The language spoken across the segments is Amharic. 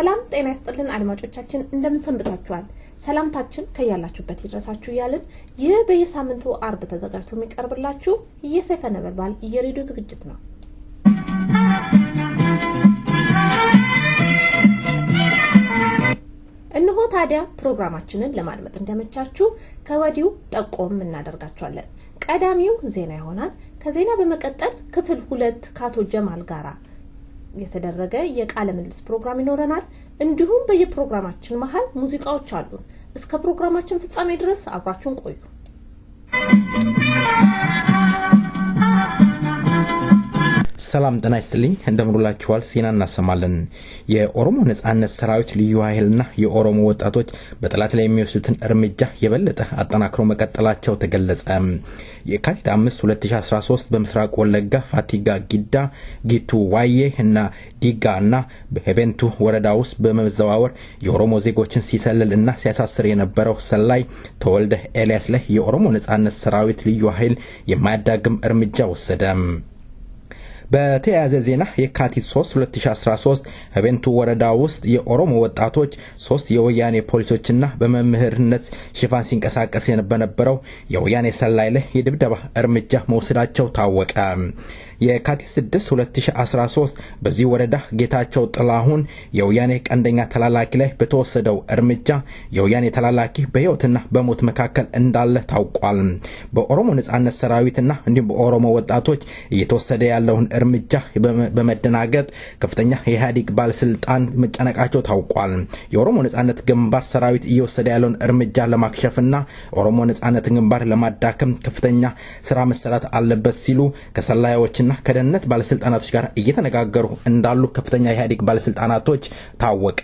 ሰላም ጤና ይስጥልን አድማጮቻችን፣ እንደምን ሰንብታችኋል? ሰላምታችን ከያላችሁበት ይድረሳችሁ እያልን ይህ በየሳምንቱ አርብ ተዘጋጅቶ የሚቀርብላችሁ የሰይፈ ነበልባል የሬዲዮ ዝግጅት ነው። እነሆ ታዲያ ፕሮግራማችንን ለማድመጥ እንደመቻችሁ ከወዲሁ ጠቆም እናደርጋችኋለን። ቀዳሚው ዜና ይሆናል። ከዜና በመቀጠል ክፍል ሁለት ከአቶ ጀማል ጋራ የተደረገ የቃለ ምልልስ ፕሮግራም ይኖረናል። እንዲሁም በየፕሮግራማችን መሀል ሙዚቃዎች አሉን። እስከ ፕሮግራማችን ፍጻሜ ድረስ አብራችሁን ቆዩ። ሰላም ጤና ይስጥልኝ፣ እንደምንላችኋል። ዜና እናሰማለን። የኦሮሞ ነጻነት ሰራዊት ልዩ ኃይልና የኦሮሞ ወጣቶች በጠላት ላይ የሚወስዱትን እርምጃ የበለጠ አጠናክሮ መቀጠላቸው ተገለጸ። የካቲት 5 2013 በምስራቅ ወለጋ ፋቲጋ፣ ጊዳ፣ ጊቱ ዋዬ እና ዲጋ እና በሄቤንቱ ወረዳ ውስጥ በመዘዋወር የኦሮሞ ዜጎችን ሲሰልል እና ሲያሳስር የነበረው ሰላይ ተወልደ ኤልያስ ላይ የኦሮሞ ነጻነት ሰራዊት ልዩ ኃይል የማያዳግም እርምጃ ወሰደ። በተያያዘ ዜና የካቲት 3 2013 በቤንቱ ወረዳ ውስጥ የኦሮሞ ወጣቶች ሶስት የወያኔ ፖሊሶችና በመምህርነት ሽፋን ሲንቀሳቀስ በነበረው የወያኔ ሰላይ ላይ የድብደባ እርምጃ መውሰዳቸው ታወቀ። የካቲት 6 2013 በዚህ ወረዳ ጌታቸው ጥላሁን የወያኔ ቀንደኛ ተላላኪ ላይ በተወሰደው እርምጃ የወያኔ ተላላኪ በሕይወትና በሞት መካከል እንዳለ ታውቋል። በኦሮሞ ነጻነት ሰራዊትና እንዲሁም በኦሮሞ ወጣቶች እየተወሰደ ያለውን እርምጃ በመደናገጥ ከፍተኛ የኢህአዴግ ባለስልጣን መጨነቃቸው ታውቋል። የኦሮሞ ነጻነት ግንባር ሰራዊት እየወሰደ ያለውን እርምጃ ለማክሸፍና ኦሮሞ ነጻነት ግንባር ለማዳከም ከፍተኛ ስራ መሰራት አለበት ሲሉ ከሰላዮችና ከደህንነት ባለስልጣናቶች ጋር እየተነጋገሩ እንዳሉ ከፍተኛ የኢህአዴግ ባለስልጣናቶች ታወቀ።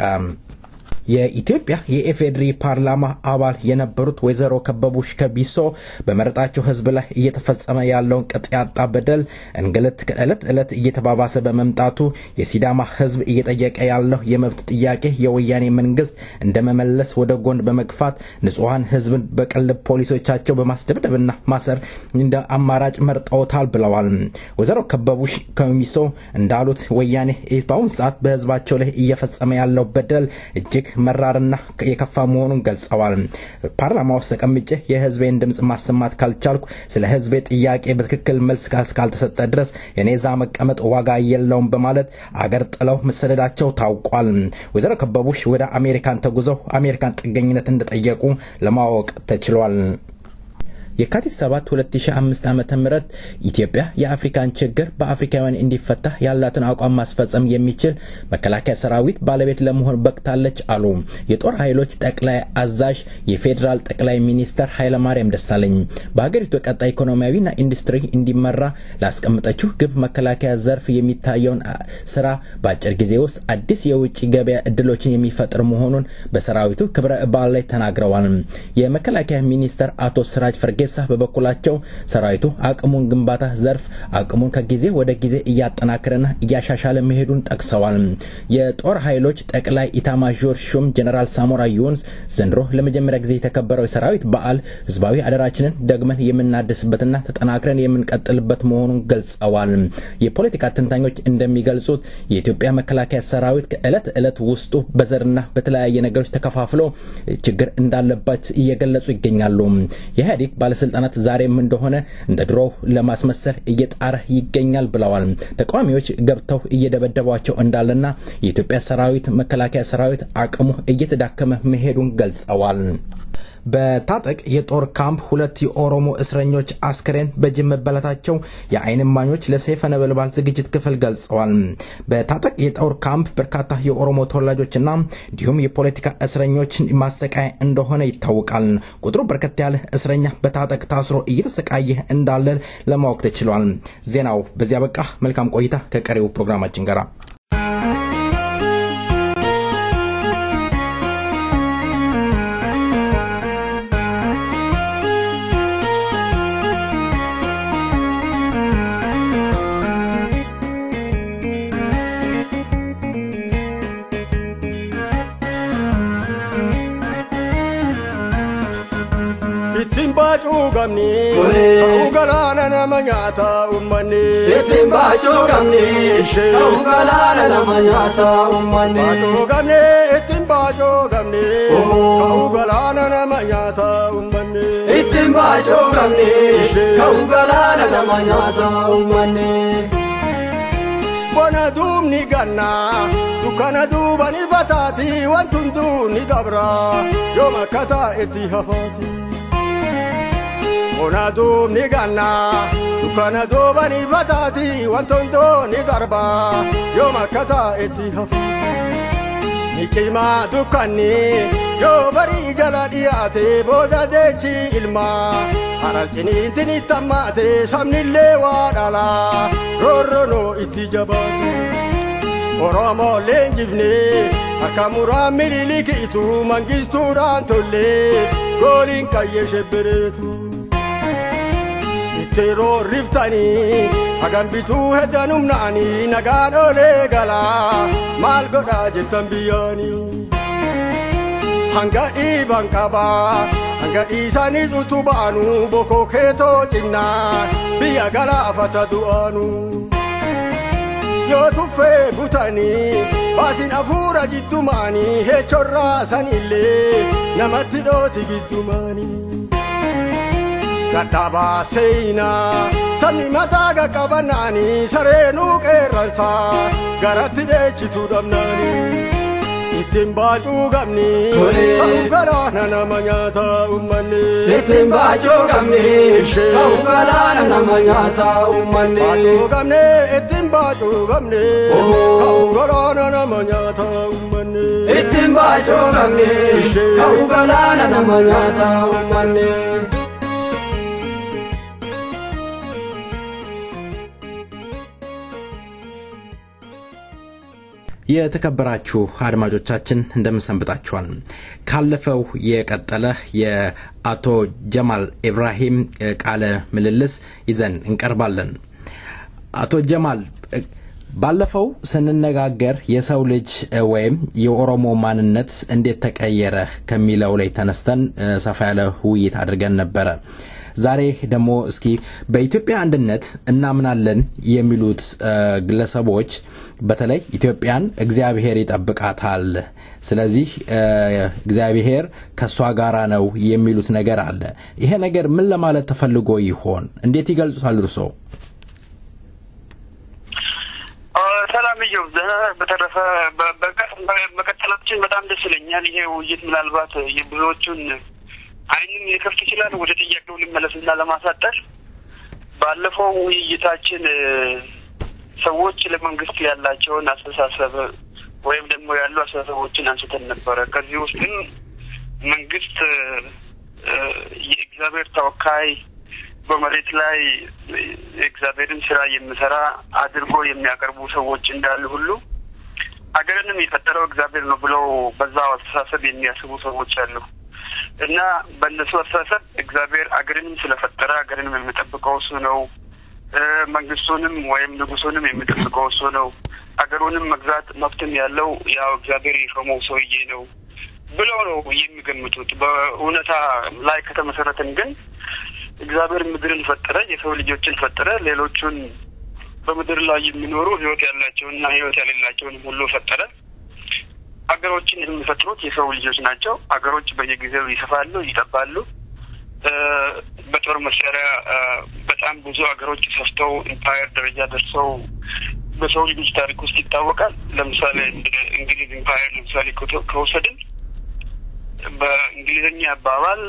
የኢትዮጵያ የኢፌዴሪ ፓርላማ አባል የነበሩት ወይዘሮ ከበቡሽ ከቢሶ በመረጣቸው ህዝብ ላይ እየተፈጸመ ያለውን ቅጥ ያጣ በደል፣ እንግልት ከዕለት ዕለት እየተባባሰ በመምጣቱ የሲዳማ ህዝብ እየጠየቀ ያለው የመብት ጥያቄ የወያኔ መንግስት እንደመመለስ ወደ ጎን በመግፋት ንጹሐን ህዝብን በቅልብ ፖሊሶቻቸው በማስደብደብና ማሰር እንደ አማራጭ መርጠውታል ብለዋል። ወይዘሮ ከበቡሽ ከሚሶ እንዳሉት ወያኔ በአሁኑ ሰዓት በህዝባቸው ላይ እየፈጸመ ያለው በደል እጅግ መራርና የከፋ መሆኑን ገልጸዋል። ፓርላማ ውስጥ ተቀምጬ የህዝቤን ድምፅ ማሰማት ካልቻልኩ ስለ ህዝቤ ጥያቄ በትክክል መልስ እስካልተሰጠ ድረስ የኔ ዛ መቀመጥ ዋጋ የለውም በማለት አገር ጥለው መሰደዳቸው ታውቋል። ወይዘሮ ከበቡሽ ወደ አሜሪካን ተጉዘው አሜሪካን ጥገኝነት እንደጠየቁ ለማወቅ ተችሏል። የካቲት 7 2005 ዓ.ም ኢትዮጵያ የአፍሪካን ችግር በአፍሪካውያን እንዲፈታ ያላትን አቋም ማስፈጸም የሚችል መከላከያ ሰራዊት ባለቤት ለመሆን በቅታለች አሉ የጦር ኃይሎች ጠቅላይ አዛዥ የፌዴራል ጠቅላይ ሚኒስተር ኃይለማርያም ደሳለኝ። በሀገሪቱ ቀጣይ ኢኮኖሚያዊና ኢንዱስትሪ እንዲመራ ላስቀምጠችው ግብ መከላከያ ዘርፍ የሚታየውን ስራ በአጭር ጊዜ ውስጥ አዲስ የውጭ ገበያ እድሎችን የሚፈጥር መሆኑን በሰራዊቱ ክብረ በዓል ላይ ተናግረዋል። የመከላከያ ሚኒስተር አቶ ስራጅ ፈርጌ ሳ በበኩላቸው ሰራዊቱ አቅሙን ግንባታ ዘርፍ አቅሙን ከጊዜ ወደ ጊዜ እያጠናከረና እያሻሻለ መሄዱን ጠቅሰዋል። የጦር ኃይሎች ጠቅላይ ኢታማዦር ሹም ጀኔራል ሳሞራ ዩኑስ ዘንድሮ ለመጀመሪያ ጊዜ የተከበረው የሰራዊት በዓል ህዝባዊ አደራችንን ደግመን የምናድስበትና ተጠናክረን የምንቀጥልበት መሆኑን ገልጸዋል። የፖለቲካ ተንታኞች እንደሚገልጹት የኢትዮጵያ መከላከያ ሰራዊት ከእለት ዕለት ውስጡ በዘርና በተለያየ ነገሮች ተከፋፍሎ ችግር እንዳለበት እየገለጹ ይገኛሉ። የኢህአዴግ ባለስልጣናት ዛሬም እንደሆነ እንደ ድሮው ለማስመሰል እየጣረ ይገኛል ብለዋል። ተቃዋሚዎች ገብተው እየደበደቧቸው እንዳለና የኢትዮጵያ ሰራዊት መከላከያ ሰራዊት አቅሙ እየተዳከመ መሄዱን ገልጸዋል። በታጠቅ የጦር ካምፕ ሁለት የኦሮሞ እስረኞች አስክሬን በጅብ መበላታቸው የዓይን እማኞች ለሰይፈ ነበልባል ዝግጅት ክፍል ገልጸዋል። በታጠቅ የጦር ካምፕ በርካታ የኦሮሞ ተወላጆችና እንዲሁም የፖለቲካ እስረኞች ማሰቃያ እንደሆነ ይታወቃል። ቁጥሩ በርከት ያለ እስረኛ በታጠቅ ታስሮ እየተሰቃየ እንዳለ ለማወቅ ተችሏል። ዜናው በዚያ በቃ። መልካም ቆይታ ከቀሪው ፕሮግራማችን ጋር ittiin baacuu qabni ta'uu galaana nama nyaata uummanni. Ittiin baachuu qabni ta'uu galaana nama nyaata uummanni. Baachoo gamne ittiin baachoo gamne ka'uu galaana nama nyaata uummanni. Ittiin baachuu qabni ta'uu galaana nama nyaata uummanni. Bona duubni gannaa dukkana duubani fataati wanti hunduu ni dabra yoo makkata itti hafaati. Bona duubni gannaa dukkana duubani fataati wanti hunduu ni darba yoo makkata itti hafaati. Ni cimaa dukkanni yoo barii jala dhiyaate booda jechi ilmaa haras ciniintin itti hammaate sabnillee waa dhalaa roorronoo itti jabaate. Oromoo leenjifne akka muraan miliilikiitu mangistuudhaan tollee gooliin qayyee shebbereetu. Itti roorriftanii hagam bituu heddan humnaanii nagaan olee galaa maal godhaa jettan biyyaanii. Hanga dhiiban qabaa hanga dhiisanii utubaanu bokoo keetoo cinnaan biyya galaafata du'aanu. Yoo tuffee butanii baasin hafuura jiddumaanii heechorraa sanillee namatti dhooti giddumaanii. Gadhabaa seenaa sabni mataa qaqqabanaanii sareenuu qeerransaa garatti dheechitu dhabnaanii. Ittiin baacuu qabni ta'uu galaana nama nyaata uummanni. Ittiin baachuu qabni ta'uu galaana nama nyaata uummanni. Baacuu qabni ittiin baacuu qabni ta'uu galaana nama nyaata uummanni. Ittiin baachuu qabni ta'uu galaana nama nyaata uummanni. የተከበራችሁ አድማጮቻችን እንደምን ሰንብታችኋል? ካለፈው የቀጠለ የአቶ ጀማል ኢብራሂም ቃለ ምልልስ ይዘን እንቀርባለን። አቶ ጀማል ባለፈው ስንነጋገር የሰው ልጅ ወይም የኦሮሞ ማንነት እንዴት ተቀየረ ከሚለው ላይ ተነስተን ሰፋ ያለ ውይይት አድርገን ነበረ። ዛሬ ደግሞ እስኪ በኢትዮጵያ አንድነት እናምናለን የሚሉት ግለሰቦች በተለይ ኢትዮጵያን እግዚአብሔር ይጠብቃታል፣ ስለዚህ እግዚአብሔር ከእሷ ጋራ ነው የሚሉት ነገር አለ። ይሄ ነገር ምን ለማለት ተፈልጎ ይሆን? እንዴት ይገልጹታል እርሶ? ሰላም እየው በተረፈ መቀጠላችን በጣም ደስ ይለኛል። ይሄ ውይይት ምናልባት የብዙዎቹን አይንን ሊከፍት ይችላል። ወደ ጥያቄው ልመለስና ለማሳጠር ባለፈው ውይይታችን ሰዎች ለመንግስት ያላቸውን አስተሳሰብ ወይም ደግሞ ያሉ አስተሳሰቦችን አንስተን ነበረ። ከዚህ ውስጥም መንግስት የእግዚአብሔር ተወካይ በመሬት ላይ የእግዚአብሔርን ስራ የሚሰራ አድርጎ የሚያቀርቡ ሰዎች እንዳሉ ሁሉ አገርንም የፈጠረው እግዚአብሔር ነው ብለው በዛው አስተሳሰብ የሚያስቡ ሰዎች አሉ። እና በእነሱ አስተሳሰብ እግዚአብሔር አገርንም ስለፈጠረ አገርንም የሚጠብቀው እሱ ነው። መንግስቱንም ወይም ንጉሱንም የሚጠብቀው እሱ ነው። አገሩንም መግዛት መብትም ያለው ያው እግዚአብሔር የሾመው ሰውዬ ነው ብለው ነው የሚገምቱት። በእውነታ ላይ ከተመሰረትን ግን እግዚአብሔር ምድርን ፈጠረ፣ የሰው ልጆችን ፈጠረ፣ ሌሎቹን በምድር ላይ የሚኖሩ ህይወት ያላቸውንና ህይወት የሌላቸውንም ሁሉ ፈጠረ። አገሮችን የሚፈጥሩት የሰው ልጆች ናቸው። አገሮች በየጊዜው ይሰፋሉ፣ ይጠባሉ። በጦር መሳሪያ በጣም ብዙ አገሮች ሰፍተው ኢምፓየር ደረጃ ደርሰው በሰው ልጆች ታሪክ ውስጥ ይታወቃል። ለምሳሌ እንግሊዝ ኢምፓየር ለምሳሌ ከወሰድን በእንግሊዝኛ አባባል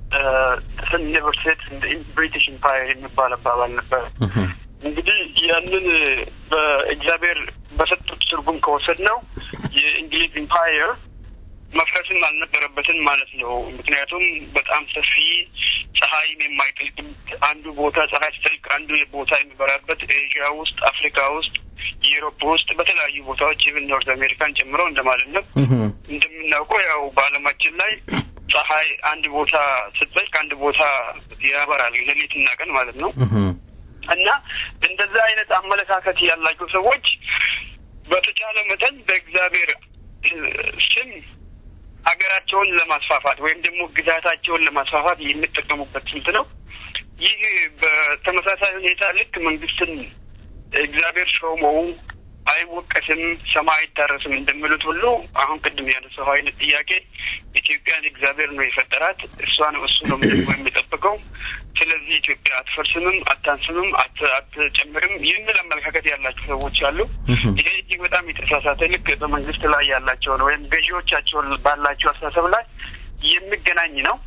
ኔቨር ሴት ብሪቲሽ ኢምፓየር የሚባል አባባል ነበር። እንግዲህ ያንን በእግዚአብሔር በሰጡት ትርጉም ከወሰድ ነው የእንግሊዝ ኢምፓየር መፍረስም አልነበረበትም ማለት ነው። ምክንያቱም በጣም ሰፊ ፀሐይም የማይጠልቅበት አንዱ ቦታ ፀሐይ ሲጠልቅ አንዱ ቦታ የሚበራበት ኤዥያ ውስጥ፣ አፍሪካ ውስጥ፣ ዩሮፕ ውስጥ በተለያዩ ቦታዎች ኢቭን ኖርዝ አሜሪካን ጨምሮ እንደማለት ነው። እንደምናውቀው ያው በዓለማችን ላይ ፀሐይ አንድ ቦታ ስትጠልቅ አንድ ቦታ ያበራል፣ ሌሊትና ቀን ማለት ነው። እና እንደዛ አይነት አመለካከት ያላቸው ሰዎች በተቻለ መጠን በእግዚአብሔር ስም ሀገራቸውን ለማስፋፋት ወይም ደግሞ ግዛታቸውን ለማስፋፋት የሚጠቀሙበት ስልት ነው። ይህ በተመሳሳይ ሁኔታ ልክ መንግስትን እግዚአብሔር ሾመው አይወቀስም፣ ሰማይ አይታረስም እንደሚሉት ሁሉ አሁን ቅድም ያነሳው አይነት ጥያቄ ኢትዮጵያን እግዚአብሔር ነው የፈጠራት፣ እሷ ነው እሱ ነው ደግሞ የሚጠብቀው። ስለዚህ ኢትዮጵያ አትፈርስምም፣ አታንስምም፣ አትጨምርም የሚል አመለካከት ያላቸው ሰዎች አሉ። ይሄ እጅግ በጣም የተሳሳተ ልክ በመንግስት ላይ ያላቸውን ወይም ገዢዎቻቸውን ባላቸው አስተሳሰብ ላይ የሚገናኝ ነው።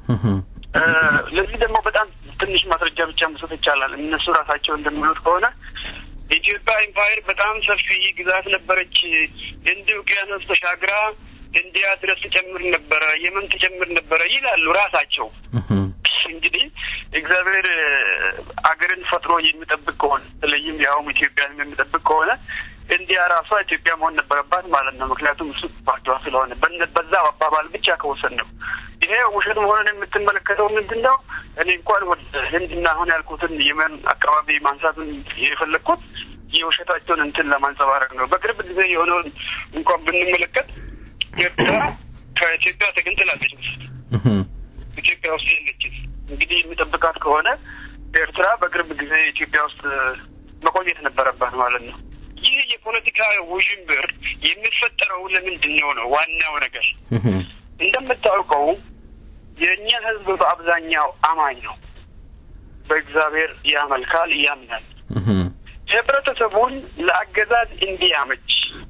ለዚህ ደግሞ በጣም ትንሽ ማስረጃ ብቻ መስጠት ይቻላል። እነሱ ራሳቸው እንደሚሉት ከሆነ የኢትዮጵያ ኢምፓየር በጣም ሰፊ ግዛት ነበረች። ህንድ ውቅያኖስ ተሻግራ ኢንዲያ ድረስ ትጨምር ነበረ፣ የመን ትጨምር ነበረ ይላሉ ራሳቸው። እንግዲህ እግዚአብሔር አገርን ፈጥሮ የሚጠብቅ ከሆነ በተለይም ያውም ኢትዮጵያን የሚጠብቅ ከሆነ ኢንዲያ ራሷ ኢትዮጵያ መሆን ነበረባት ማለት ነው። ምክንያቱም እሱ ባዷ ስለሆነ በዛ አባባል ብቻ ከወሰን ነው። ይሄ ውሸት መሆኑን የምትመለከተው ምንድን ነው? እኔ እንኳን ወደ ህንድና አሁን ያልኩትን የመን አካባቢ ማንሳቱን የፈለግኩት የውሸታቸውን እንትን ለማንጸባረቅ ነው። በቅርብ ጊዜ የሆነውን እንኳን ብንመለከት ኤርትራ ከኢትዮጵያ ተገንጥላለች። ኢትዮጵያ ውስጥ የለችም። እንግዲህ የሚጠብቃት ከሆነ ኤርትራ በቅርብ ጊዜ ኢትዮጵያ ውስጥ መቆየት ነበረባት ማለት ነው። ይህ የፖለቲካ ውዥንብር የሚፈጠረው ለምንድን ነው ነው ዋናው ነገር። እንደምታውቀው የእኛ ህዝብ በአብዛኛው አማኝ ነው። በእግዚአብሔር ያመልካል፣ ያምናል። ህብረተሰቡን ለአገዛዝ እንዲያመች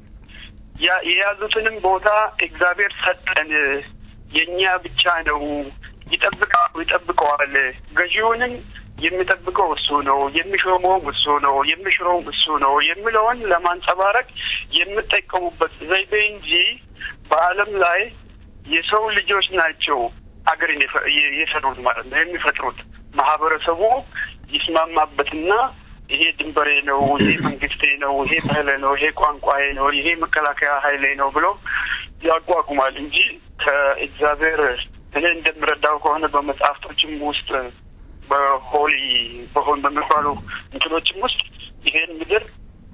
የያዙትንም ቦታ እግዚአብሔር ሰጠን፣ የእኛ ብቻ ነው፣ ይጠብቃሉ፣ ይጠብቀዋል። ገዢውንም የሚጠብቀው እሱ ነው፣ የሚሾመውም እሱ ነው፣ የሚሽረውም እሱ ነው የሚለውን ለማንጸባረቅ የሚጠቀሙበት ዘይቤ እንጂ በዓለም ላይ የሰው ልጆች ናቸው አገርን የሰሩት ማለት ነው የሚፈጥሩት ማህበረሰቡ ይስማማበትና ይሄ ድንበሬ ነው፣ ይሄ መንግስቴ ነው፣ ይሄ ባህሌ ነው፣ ይሄ ቋንቋዬ ነው፣ ይሄ መከላከያ ኃይሌ ነው ብሎ ያቋቁማል እንጂ ከእግዚአብሔር እኔ እንደምረዳው ከሆነ በመጽሐፍቶችም ውስጥ በሆሊ በሆን በሚባሉ እንትኖችም ውስጥ ይሄን ምድር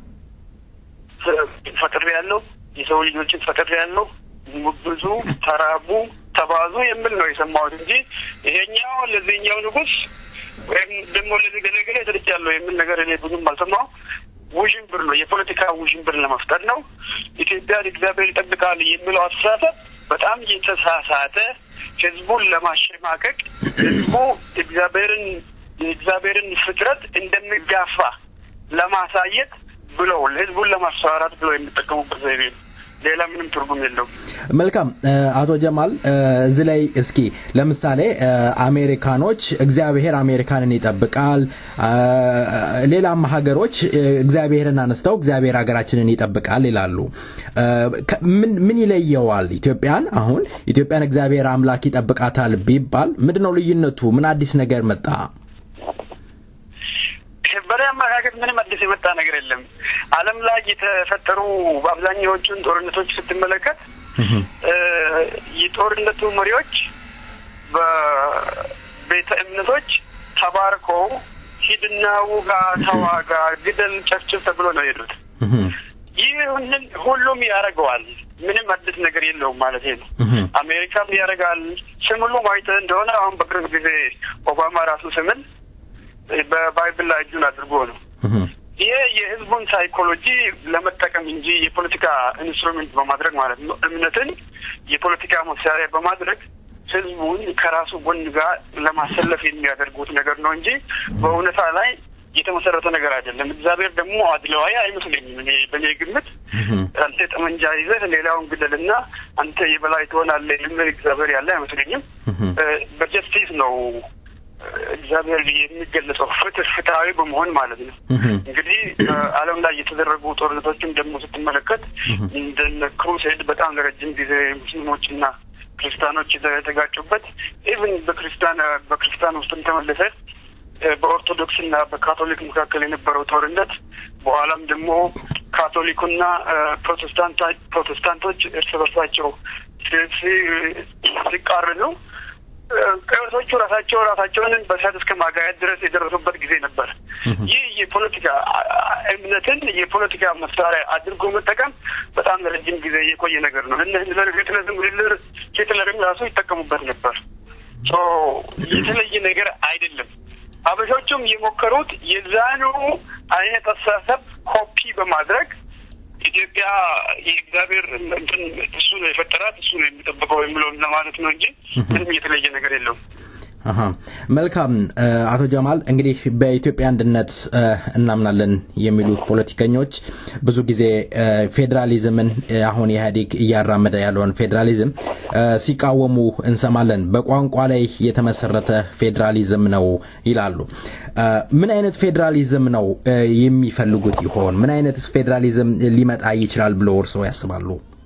ፈጥሬ ያለው የሰው ልጆችን ፈጥሬ ያለው ብዙ ተራቡ፣ ተባዙ የሚል ነው የሰማሁት እንጂ ይሄኛው ለዚህኛው ንጉስ ወይም ደግሞ ለዚህ ገለገለ ተልጫለሁ የሚል ነገር እኔ ብዙም አልሰማሁ። ውዥንብር ነው፣ የፖለቲካ ውዥንብር ለመፍጠር ነው። ኢትዮጵያን እግዚአብሔር ይጠብቃል የሚለው አስተሳሰብ በጣም የተሳሳተ ህዝቡን ለማሸማቀቅ ህዝቡ እግዚአብሔርን የእግዚአብሔርን ፍጥረት እንደሚጋፋ ለማሳየት ብለው ህዝቡን ለማስፈራራት ብለው የሚጠቀሙበት ዘይቤ ነው። ሌላ ምንም ትርጉም የለውም። መልካም አቶ ጀማል እዚህ ላይ እስኪ ለምሳሌ አሜሪካኖች እግዚአብሔር አሜሪካንን ይጠብቃል፣ ሌላም ሀገሮች እግዚአብሔርን አነስተው እግዚአብሔር ሀገራችንን ይጠብቃል ይላሉ። ምን ይለየዋል ኢትዮጵያን? አሁን ኢትዮጵያን እግዚአብሔር አምላክ ይጠብቃታል ቢባል ምንድነው ልዩነቱ? ምን አዲስ ነገር መጣ? በእኔ አመለካከት ምንም አዲስ የመጣ ነገር የለም። ዓለም ላይ የተፈጠሩ በአብዛኛዎቹን ጦርነቶች ስትመለከት የጦርነቱ መሪዎች በቤተ እምነቶች ተባርከው ሂድና ውጋ፣ ተዋጋ፣ ግደል፣ ጨፍጭፍ ተብሎ ነው የሄዱት። ይህንን ሁሉም ያደርገዋል። ምንም አዲስ ነገር የለውም ማለት ነው። አሜሪካም ያደርጋል። ስም ሁሉ አይተህ እንደሆነ አሁን በቅርብ ጊዜ ኦባማ ራሱ ስምን በባይብል ላይ እጁን አድርጎ ነው። ይሄ የህዝቡን ሳይኮሎጂ ለመጠቀም እንጂ የፖለቲካ ኢንስትሩሜንት በማድረግ ማለት ነው። እምነትን የፖለቲካ መሳሪያ በማድረግ ህዝቡን ከራሱ ጎን ጋር ለማሰለፍ የሚያደርጉት ነገር ነው እንጂ በእውነታ ላይ የተመሰረተ ነገር አይደለም። እግዚአብሔር ደግሞ አድለዋይ አይመስለኝም። እኔ በእኔ ግምት አንተ ጠመንጃ ይዘህ ሌላውን ግደልና አንተ የበላይ ትሆናለህ የሚል እግዚአብሔር ያለ አይመስለኝም። በጀስቲስ ነው እግዚአብሔር የሚገለጸው ፍትህ ፍትሀዊ በመሆን ማለት ነው። እንግዲህ በዓለም ላይ የተደረጉ ጦርነቶችን ደግሞ ስትመለከት እንደነ ክሩሴድ በጣም ለረጅም ጊዜ ሙስሊሞችና ክርስቲያኖች የተጋጩበት ኢቭን በክርስቲያን በክርስቲያን ውስጥም ተመለሰ በኦርቶዶክስና በካቶሊክ መካከል የነበረው ጦርነት በኋላም ደግሞ ካቶሊኩና ፕሮቴስታንታ ፕሮቴስታንቶች እርስ በርሳቸው ሲቃረኑ ቀዮሶቹ ራሳቸው ራሳቸውን በእሳት እስከ ማጋየት ድረስ የደረሱበት ጊዜ ነበር። ይህ የፖለቲካ እምነትን የፖለቲካ መሳሪያ አድርጎ መጠቀም በጣም ለረጅም ጊዜ የቆየ ነገር ነው። ሂትለር ሂትለርም ራሱ ይጠቀሙበት ነበር። የተለየ ነገር አይደለም። አበሾቹም የሞከሩት የዛኑ አይነት አስተሳሰብ ኮፒ በማድረግ ኢትዮጵያ የእግዚአብሔር እንትን እሱ ነው የፈጠራት እሱ ነው የሚጠብቀው የሚለውን ለማለት ነው እንጂ ምንም የተለየ ነገር የለውም። አሀ መልካም አቶ ጀማል እንግዲህ በኢትዮጵያ አንድነት እናምናለን የሚሉ ፖለቲከኞች ብዙ ጊዜ ፌዴራሊዝምን አሁን ኢህአዴግ እያራመደ ያለውን ፌዴራሊዝም ሲቃወሙ እንሰማለን። በቋንቋ ላይ የተመሰረተ ፌዴራሊዝም ነው ይላሉ። ምን አይነት ፌዴራሊዝም ነው የሚፈልጉት ይሆን? ምን አይነት ፌዴራሊዝም ሊመጣ ይችላል ብለው እርስዎ ያስባሉ?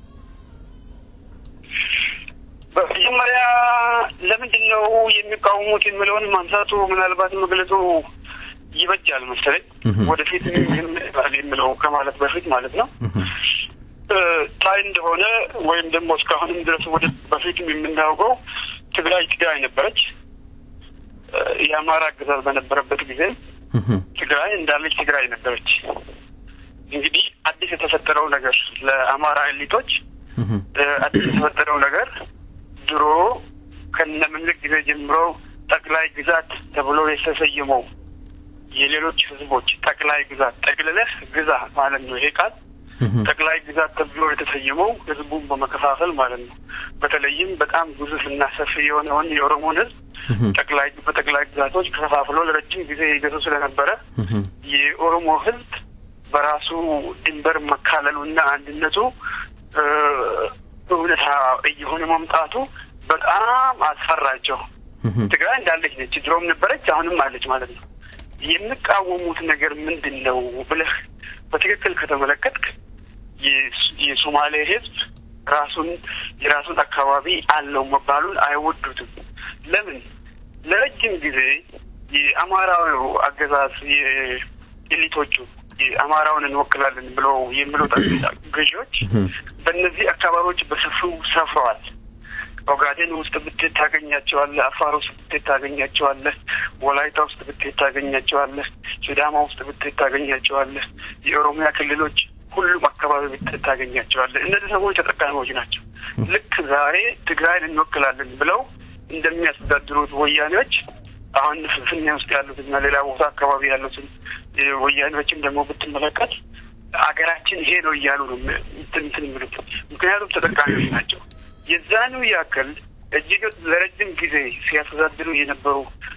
በመጀመሪያ ለምንድን ነው የሚቃወሙት የሚለውን ማንሳቱ ምናልባት መግለጹ ይበጃል መሰለኝ። ወደፊት ይባል የሚለው ከማለት በፊት ማለት ነው። ታይ እንደሆነ ወይም ደግሞ እስካሁንም ድረስ ወደ በፊትም የምናውቀው ትግራይ ትግራይ ነበረች። የአማራ አገዛዝ በነበረበት ጊዜ ትግራይ እንዳለች ትግራይ ነበረች። እንግዲህ አዲስ የተፈጠረው ነገር ለአማራ ኤሊቶች አዲስ የተፈጠረው ነገር ድሮ ከነምኒልክ ጊዜ ጀምሮ ጠቅላይ ግዛት ተብሎ የተሰየመው የሌሎች ህዝቦች ጠቅላይ ግዛት ጠቅልለህ ግዛ ማለት ነው። ይሄ ቃል ጠቅላይ ግዛት ተብሎ የተሰየመው ህዝቡን በመከፋፈል ማለት ነው። በተለይም በጣም ግዙፍ እና ሰፊ የሆነውን የኦሮሞን ህዝብ ጠቅላይ በጠቅላይ ግዛቶች ከፋፍሎ ለረጅም ጊዜ ይገዙ ስለነበረ የኦሮሞ ህዝብ በራሱ ድንበር መካለሉና አንድነቱ እውነታ እየሆነ መምጣቱ በጣም አስፈራቸው። ትግራይ እንዳለች ነች፣ ድሮም ነበረች፣ አሁንም አለች ማለት ነው። የሚቃወሙት ነገር ምንድን ነው ብለህ በትክክል ከተመለከትክ የሶማሌ ህዝብ ራሱን የራሱን አካባቢ አለው መባሉን አይወዱትም። ለምን? ለረጅም ጊዜ የአማራዊ አገዛዝ የኤሊቶቹ የአማራውን እንወክላለን ብለው የሚሉት ገዢዎች በእነዚህ አካባቢዎች በሰፊው ሰፍረዋል። ኦጋዴን ውስጥ ብትሄድ ታገኛቸዋለህ። አፋር ውስጥ ብትሄድ ታገኛቸዋለህ። ወላይታ ውስጥ ብትሄድ ታገኛቸዋለህ። ሲዳማ ውስጥ ብትሄድ ታገኛቸዋለህ። የኦሮሚያ ክልሎች ሁሉም አካባቢ ብትሄድ ታገኛቸዋለህ። እነዚህ ሰዎች ተጠቃሚዎች ናቸው። ልክ ዛሬ ትግራይን እንወክላለን ብለው እንደሚያስተዳድሩት ወያኔዎች አሁን ፍንፍኔ ውስጥ ያሉትና ሌላ ቦታ አካባቢ ያሉትን ወያኔዎችን ደግሞ ብትመለከት አገራችን ይሄ ነው እያሉ ነው እንትን የሚሉት። ምክንያቱም ተጠቃሚዎች ናቸው። የዛኑ ያክል እጅግ ለረጅም ጊዜ ሲያስተዳድሩ የነበሩ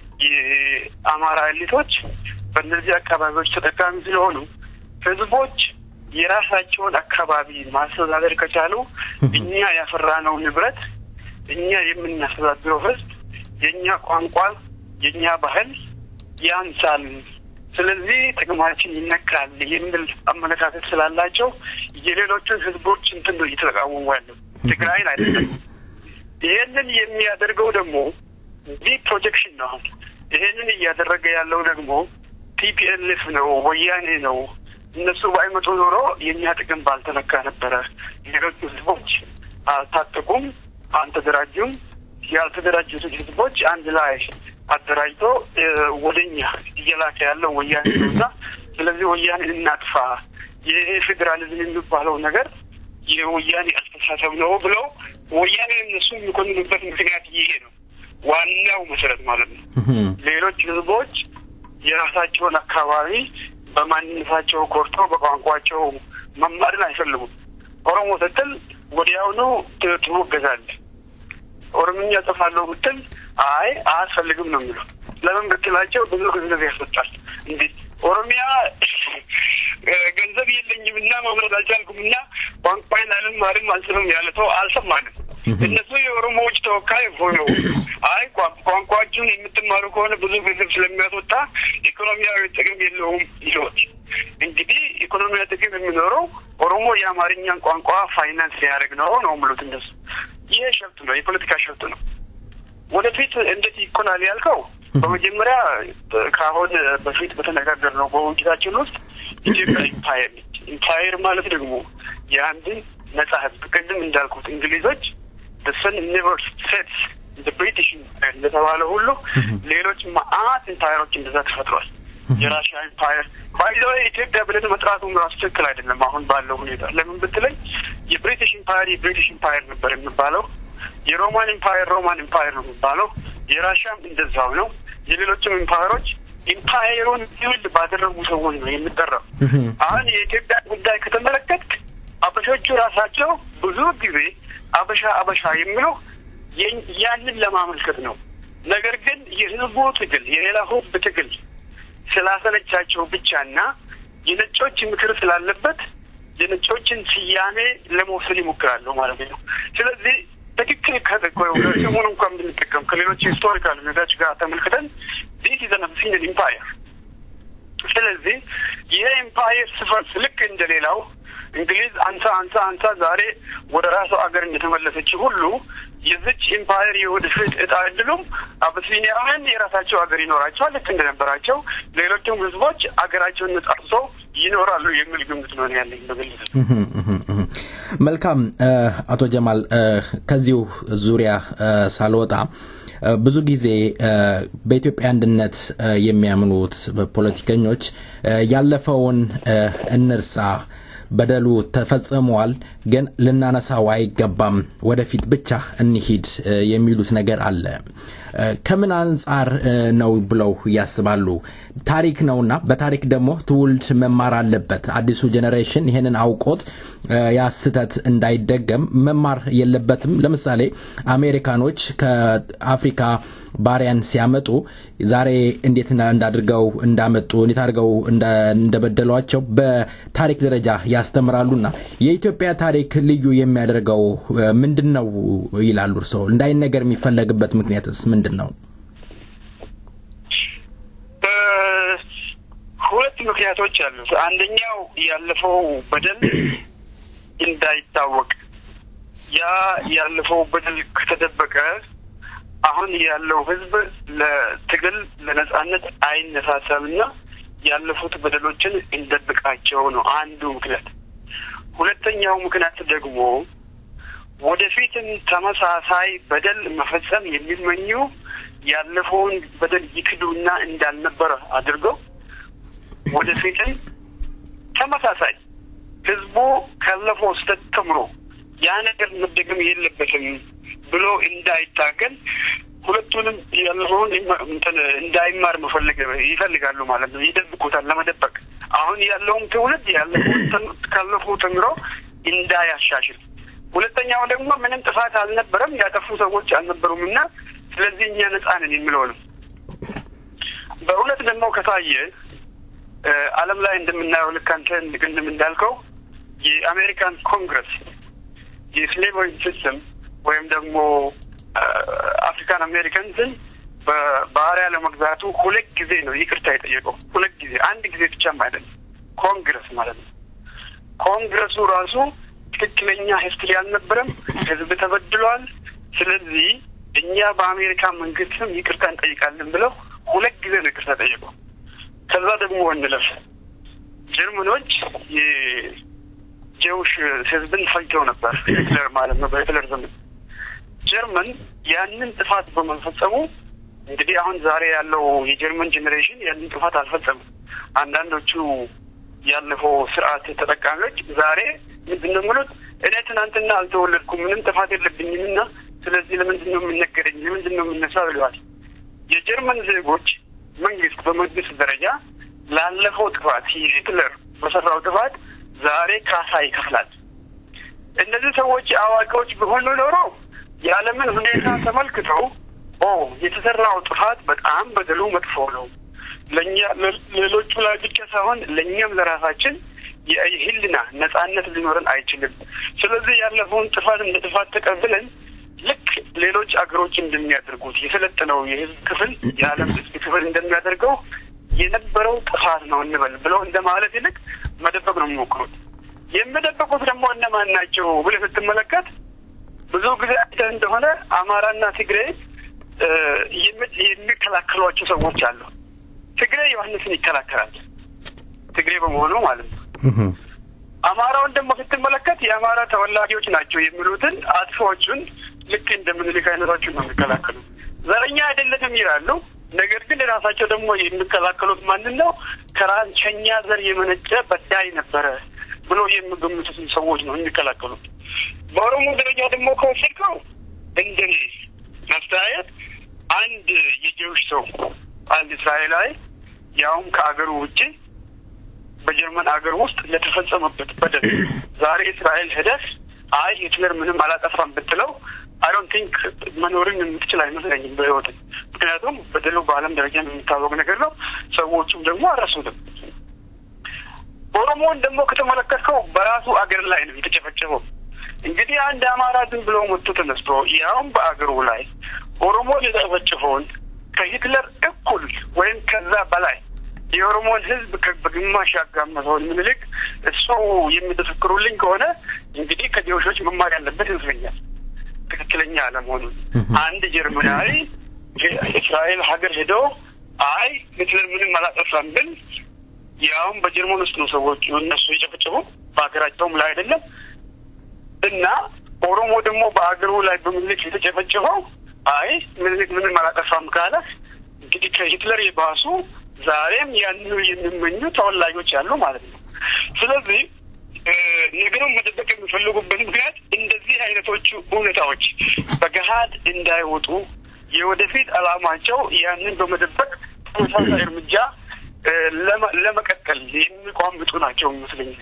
የአማራ ኤሊቶች በእነዚህ አካባቢዎች ተጠቃሚ ስለሆኑ ህዝቦች የራሳቸውን አካባቢ ማስተዳደር ከቻሉ እኛ ያፈራነው ንብረት እኛ የምናስተዳድረው ህዝብ የእኛ ቋንቋ የእኛ ባህል ያንሳል፣ ስለዚህ ጥቅማችን ይነካል የሚል አመለካከት ስላላቸው የሌሎችን ህዝቦች እንትን ነው እየተቃወሙ ያለው ትግራይን አይደለም። ይሄንን የሚያደርገው ደግሞ ዲ ፕሮጀክሽን ነው። አሁን ይሄንን እያደረገ ያለው ደግሞ ቲፒኤልኤፍ ነው፣ ወያኔ ነው። እነሱ ባይመጡ ኖሮ የእኛ ጥቅም ባልተነካ ነበረ። ሌሎቹ ህዝቦች አልታጠቁም፣ አልተደራጁም። ያልተደራጁትን ህዝቦች አንድ ላይ አደራጅቶ ወደኛ እየላከ ያለው ወያኔ ነው እና ስለዚህ ወያኔ እናጥፋ፣ ይሄ ፌዴራሊዝም የሚባለው ነገር የወያኔ አስተሳሰብ ነው ብለው ወያኔ እነሱ የሚኮንኑበት ምክንያት ይሄ ነው። ዋናው መሰረት ማለት ነው። ሌሎች ህዝቦች የራሳቸውን አካባቢ በማንነታቸው ኮርተው በቋንቋቸው መማርን አይፈልጉም። ኦሮሞ ስትል ወዲያውኑ ትወገዛለህ። ኦሮምኛ ጽፋለሁ ብትል አይ አያስፈልግም ነው የሚለው። ለምን ብትላቸው ብዙ ገንዘብ ያስወጣል። እንዴ ኦሮሚያ ገንዘብ የለኝም እና ማምረት አልቻልኩም እና ቋንቋዬን አልማርም አልስምም ያለ ሰው አልሰማንም። እነሱ የኦሮሞዎች ተወካይ ሆነው አይ ቋንቋችሁን የምትማሩ ከሆነ ብዙ ገንዘብ ስለሚያስወጣ ኢኮኖሚያዊ ጥቅም የለውም ይሎት እንግዲህ ኢኮኖሚያዊ ጥቅም የሚኖረው ኦሮሞ የአማርኛን ቋንቋ ፋይናንስ ሊያደርግ ነው ነው የሚሉት እነሱ። ይሄ ሸፍት ነው፣ የፖለቲካ ሸፍት ነው። ወደፊት እንዴት ይኮናል ያልከው በመጀመሪያ ከአሁን በፊት በተነጋገርነው በውይይታችን ውስጥ ኢትዮጵያ ኢምፓየር ነች። ኢምፓየር ማለት ደግሞ የአንድን ነጻ ህዝብ ቅድም እንዳልኩት እንግሊዞች ሰን ኔቨር ሴትስ ብሪቲሽ እንደተባለ ሁሉ ሌሎች መአት ኢምፓየሮች እንደዛ ተፈጥሯል። የራሽያ ኢምፓየር ባይዘ ኢትዮጵያ ብለን መጥራቱ ራሱ ትክክል አይደለም። አሁን ባለው ሁኔታ ለምን ብትለኝ የብሪቲሽ ኢምፓየር የብሪቲሽ ኢምፓየር ነበር የሚባለው። የሮማን ኢምፓየር ሮማን ኢምፓየር ነው የሚባለው። የራሽያም እንደዛው ነው። የሌሎችም ኢምፓየሮች ኢምፓየሩን ቢውልድ ባደረጉ ሰዎች ነው የሚጠራው። አሁን የኢትዮጵያ ጉዳይ ከተመለከትክ አበሾቹ ራሳቸው ብዙ ጊዜ አበሻ አበሻ የሚለው ያንን ለማመልከት ነው። ነገር ግን የህዝቡ ትግል የሌላ ህዝብ ትግል ስላሰለቻቸው ብቻና የነጮች ምክር ስላለበት የነጮችን ስያሜ ለመውሰድ ይሞክራሉ ማለት ነው። ስለዚህ ትክክል ስሙን እንኳን ብንጠቀም ከሌሎች ሂስቶሪካል ሁኔታዎች ጋር ተመልክተን ዲስ ኢዝ አን ኢምፓየር። ስለዚህ ይሄ ኢምፓየር ስፈርስ ልክ እንደሌላው እንግሊዝ አንሳ አንሳ አንሳ ዛሬ ወደ ራሷ አገር እንደተመለሰች ሁሉ የዚች ኢምፓየር የወደፊት እጣ እድሉም አብሲኒያውያን የራሳቸው ሀገር ይኖራቸዋል ልክ እንደነበራቸው ሌሎችም ህዝቦች አገራቸውን ነጻርሰው ይኖራሉ የሚል ግምት ነው ያለኝ በግልጽ። መልካም አቶ ጀማል ከዚሁ ዙሪያ ሳልወጣ ብዙ ጊዜ በኢትዮጵያ አንድነት የሚያምኑት ፖለቲከኞች ያለፈውን እንርሳ በደሉ ተፈጽሟል፣ ግን ልናነሳው አይገባም፣ ወደፊት ብቻ እንሂድ የሚሉት ነገር አለ። ከምን አንጻር ነው ብለው ያስባሉ? ታሪክ ነውና በታሪክ ደግሞ ትውልድ መማር አለበት። አዲሱ ጄኔሬሽን ይህንን አውቆት ያ ስህተት እንዳይደገም መማር የለበትም። ለምሳሌ አሜሪካኖች ከአፍሪካ ባሪያን ሲያመጡ ዛሬ እንዴት እንዳድርገው እንዳመጡ እንዴት አድርገው እንደበደሏቸው በታሪክ ደረጃ ያስተምራሉና የኢትዮጵያ ታሪክ ልዩ የሚያደርገው ምንድን ነው ይላሉ እርስዎ? እንዳይነገር የሚፈለግበት ምክንያትስ ምንድን ነው? ሁለት ምክንያቶች አሉት። አንደኛው ያለፈው በደል እንዳይታወቅ ያ ያለፈው በደል ከተደበቀ አሁን ያለው ሕዝብ ለትግል ለነጻነት አይነሳሳምና ያለፉት በደሎችን እንደብቃቸው ነው አንዱ ምክንያት። ሁለተኛው ምክንያት ደግሞ ወደፊትም ተመሳሳይ በደል መፈጸም የሚመኙ ያለፈውን በደል ይክዱና እንዳልነበረ አድርገው ወደፊትም ተመሳሳይ ህዝቡ ካለፈው ስህተት ተምሮ ያ ነገር መደገም የለበትም ብሎ እንዳይታገል ሁለቱንም ያለፈውን እንዳይማር መፈለግ ይፈልጋሉ ማለት ነው። ይደብቁታል ለመደበቅ አሁን ያለውም ትውልድ ያለፈውን ካለፈው ተምሮ እንዳያሻሽል፣ ሁለተኛው ደግሞ ምንም ጥፋት አልነበረም ያጠፉ ሰዎች አልነበሩም እና ስለዚህ እኛ ነጻ ነን የሚለው ነው። በእውነት ደግሞ ከታየ ዓለም ላይ እንደምናየው ልክ አንተ ቅድም እንዳልከው የአሜሪካን ኮንግረስ የስሌቨሪ ሲስተም ወይም ደግሞ አፍሪካን አሜሪካንስን በባህሪያ ለመግዛቱ ሁለት ጊዜ ነው ይቅርታ የጠየቀው። ሁለት ጊዜ፣ አንድ ጊዜ ብቻም አይደለም። ኮንግረስ ማለት ነው። ኮንግረሱ ራሱ ትክክለኛ ሂስትሪ አልነበረም፣ ህዝብ ተበድሏል። ስለዚህ እኛ በአሜሪካ መንግስትም ይቅርታ እንጠይቃለን ብለው ሁለት ጊዜ ነው ይቅርታ ጠየቀው። ከዛ ደግሞ እንለፍ ጀርመኖች የጀውሽ ህዝብን ፈጅተው ነበር፣ ሂትለር ማለት ነው በሂትለር ዘመን ጀርመን ያንን ጥፋት በመፈጸሙ እንግዲህ አሁን ዛሬ ያለው የጀርመን ጄኔሬሽን ያንን ጥፋት አልፈጸምም። አንዳንዶቹ ያለፈው ስርዓት ተጠቃሚዎች ዛሬ ምንድን ነው የሚሉት? እኔ ትናንትና አልተወለድኩም ምንም ጥፋት የለብኝም እና ስለዚህ ለምንድን ነው የምነገረኝ? ለምንድን ነው የምነሳው? ይለዋል። የጀርመን ዜጎች መንግስት በመንግስት ደረጃ ላለፈው ጥፋት ሂትለር በሰራው ጥፋት ዛሬ ካሳ ይከፍላል። እነዚህ ሰዎች አዋቂዎች ቢሆኑ ኖሮ የዓለምን ሁኔታ ተመልክተው ኦ የተሰራው ጥፋት በጣም በደሉ መጥፎ ነው፣ ለእኛ ሌሎቹ ላይ ብቻ ሳይሆን ለእኛም ለራሳችን የህልና ነጻነት ሊኖረን አይችልም። ስለዚህ ያለፈውን ጥፋት እንደ ጥፋት ተቀብለን ልክ ሌሎች አገሮች እንደሚያደርጉት የሰለጠነው የህዝብ ክፍል የዓለም ህዝብ ክፍል እንደሚያደርገው የነበረው ጥፋት ነው እንበል ብለው እንደ ማለት ይልቅ መደበቅ ነው የሚሞክሩት። የሚደበቁት ደግሞ እነማን ናቸው ብለህ ስትመለከት ብዙ ጊዜ አይተህ እንደሆነ አማራና ትግሬ የሚከላከሏቸው ሰዎች አሉ። ትግሬ ዮሐንስን ይከላከላል፣ ትግሬ በመሆኑ ማለት ነው። አማራውን ደግሞ ስትመለከት የአማራ ተወላጆች ናቸው የሚሉትን አጥፊዎቹን ልክ እንደ ምኒልክ አይነቶቹን ነው የሚከላከሉ። ዘረኛ አይደለንም ይላሉ። ነገር ግን ራሳቸው ደግሞ የሚከላከሉት ማንን ነው? ከራንቸኛ ዘር የመነጨ በዳይ ነበረ ብሎ የሚገምቱትን ሰዎች ነው የሚከላከሉት። በኦሮሞ ደረጃ ደግሞ ከወሰድከው እንደኔ አስተያየት አንድ የጀውሽ ሰው አንድ እስራኤላዊ ያውም ከአገሩ ውጭ በጀርመን አገር ውስጥ ለተፈጸመበት በደል ዛሬ እስራኤል ሄደህ አይ ሂትለር ምንም አላጠፋም ብትለው አይ ዶንት ቲንክ መኖርን የምትችል አይመስለኝም በህይወት ምክንያቱም በደሉ በዓለም ደረጃ የሚታወቅ ነገር ነው። ሰዎቹም ደግሞ አረሱትም። ኦሮሞን ደግሞ ከተመለከትከው በራሱ አገር ላይ ነው የተጨፈጨፈው። እንግዲህ አንድ አማራ ዝም ብሎ መጥቶ ተነስቶ ያውም በአገሩ ላይ ኦሮሞን የጨፈጨፈውን ከሂትለር እኩል ወይም ከዛ በላይ የኦሮሞን ህዝብ በግማሽ ያጋመሰውን ምኒልክ እሱ የሚተሰክሩልኝ ከሆነ እንግዲህ ከጀውሾች መማር ያለበት ይመስለኛል ትክክለኛ አለመሆኑን። አንድ ጀርመናዊ እስራኤል ሀገር ሄዶ አይ ሂትለር ምንም አላጠፋም ብል ያውም በጀርመን ውስጥ ነው ሰዎች እነሱ የጨፈጨፉ በሀገራቸውም ላይ አይደለም እና ኦሮሞ ደግሞ በአገሩ ላይ በምኒልክ የተጨፈጨፈው አይ ምኒልክ ምንም አላጠፋም ካለ እንግዲህ ከሂትለር የባሱ ዛሬም ያንኑ የሚመኙ ተወላጆች አሉ ማለት ነው። ስለዚህ ነገሩን መደበቅ የሚፈልጉበት ምክንያት እንደዚህ አይነቶቹ እውነታዎች በገሀድ እንዳይወጡ የወደፊት ዓላማቸው ያንን በመደበቅ ተመሳሳይ እርምጃ ለመቀጠል የሚቋምጡ ናቸው ይመስለኛል።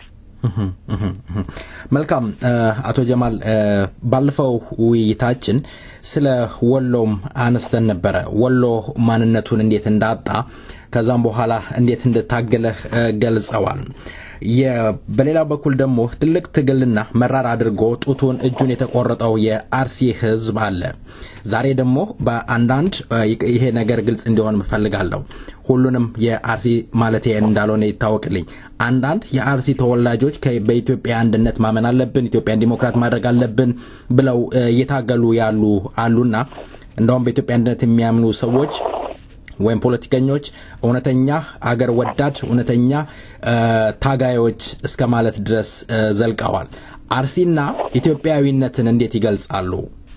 መልካም አቶ ጀማል ባለፈው ውይይታችን ስለ ወሎም አነስተን ነበረ። ወሎ ማንነቱን እንዴት እንዳጣ ከዛም በኋላ እንዴት እንደታገለ ገልጸዋል። በሌላ በኩል ደግሞ ትልቅ ትግልና መራር አድርጎ ጡቱን እጁን የተቆረጠው የአርሲ ህዝብ አለ። ዛሬ ደግሞ በአንዳንድ ይሄ ነገር ግልጽ እንዲሆን እፈልጋለሁ። ሁሉንም የአርሲ ማለት እንዳልሆነ ይታወቅልኝ። አንዳንድ የአርሲ ተወላጆች በኢትዮጵያ አንድነት ማመን አለብን፣ ኢትዮጵያን ዲሞክራት ማድረግ አለብን ብለው እየታገሉ ያሉ አሉና እንደውም በኢትዮጵያ አንድነት የሚያምኑ ሰዎች ወይም ፖለቲከኞች እውነተኛ አገር ወዳድ እውነተኛ ታጋዮች እስከ ማለት ድረስ ዘልቀዋል። አርሲና ኢትዮጵያዊነትን እንዴት ይገልጻሉ?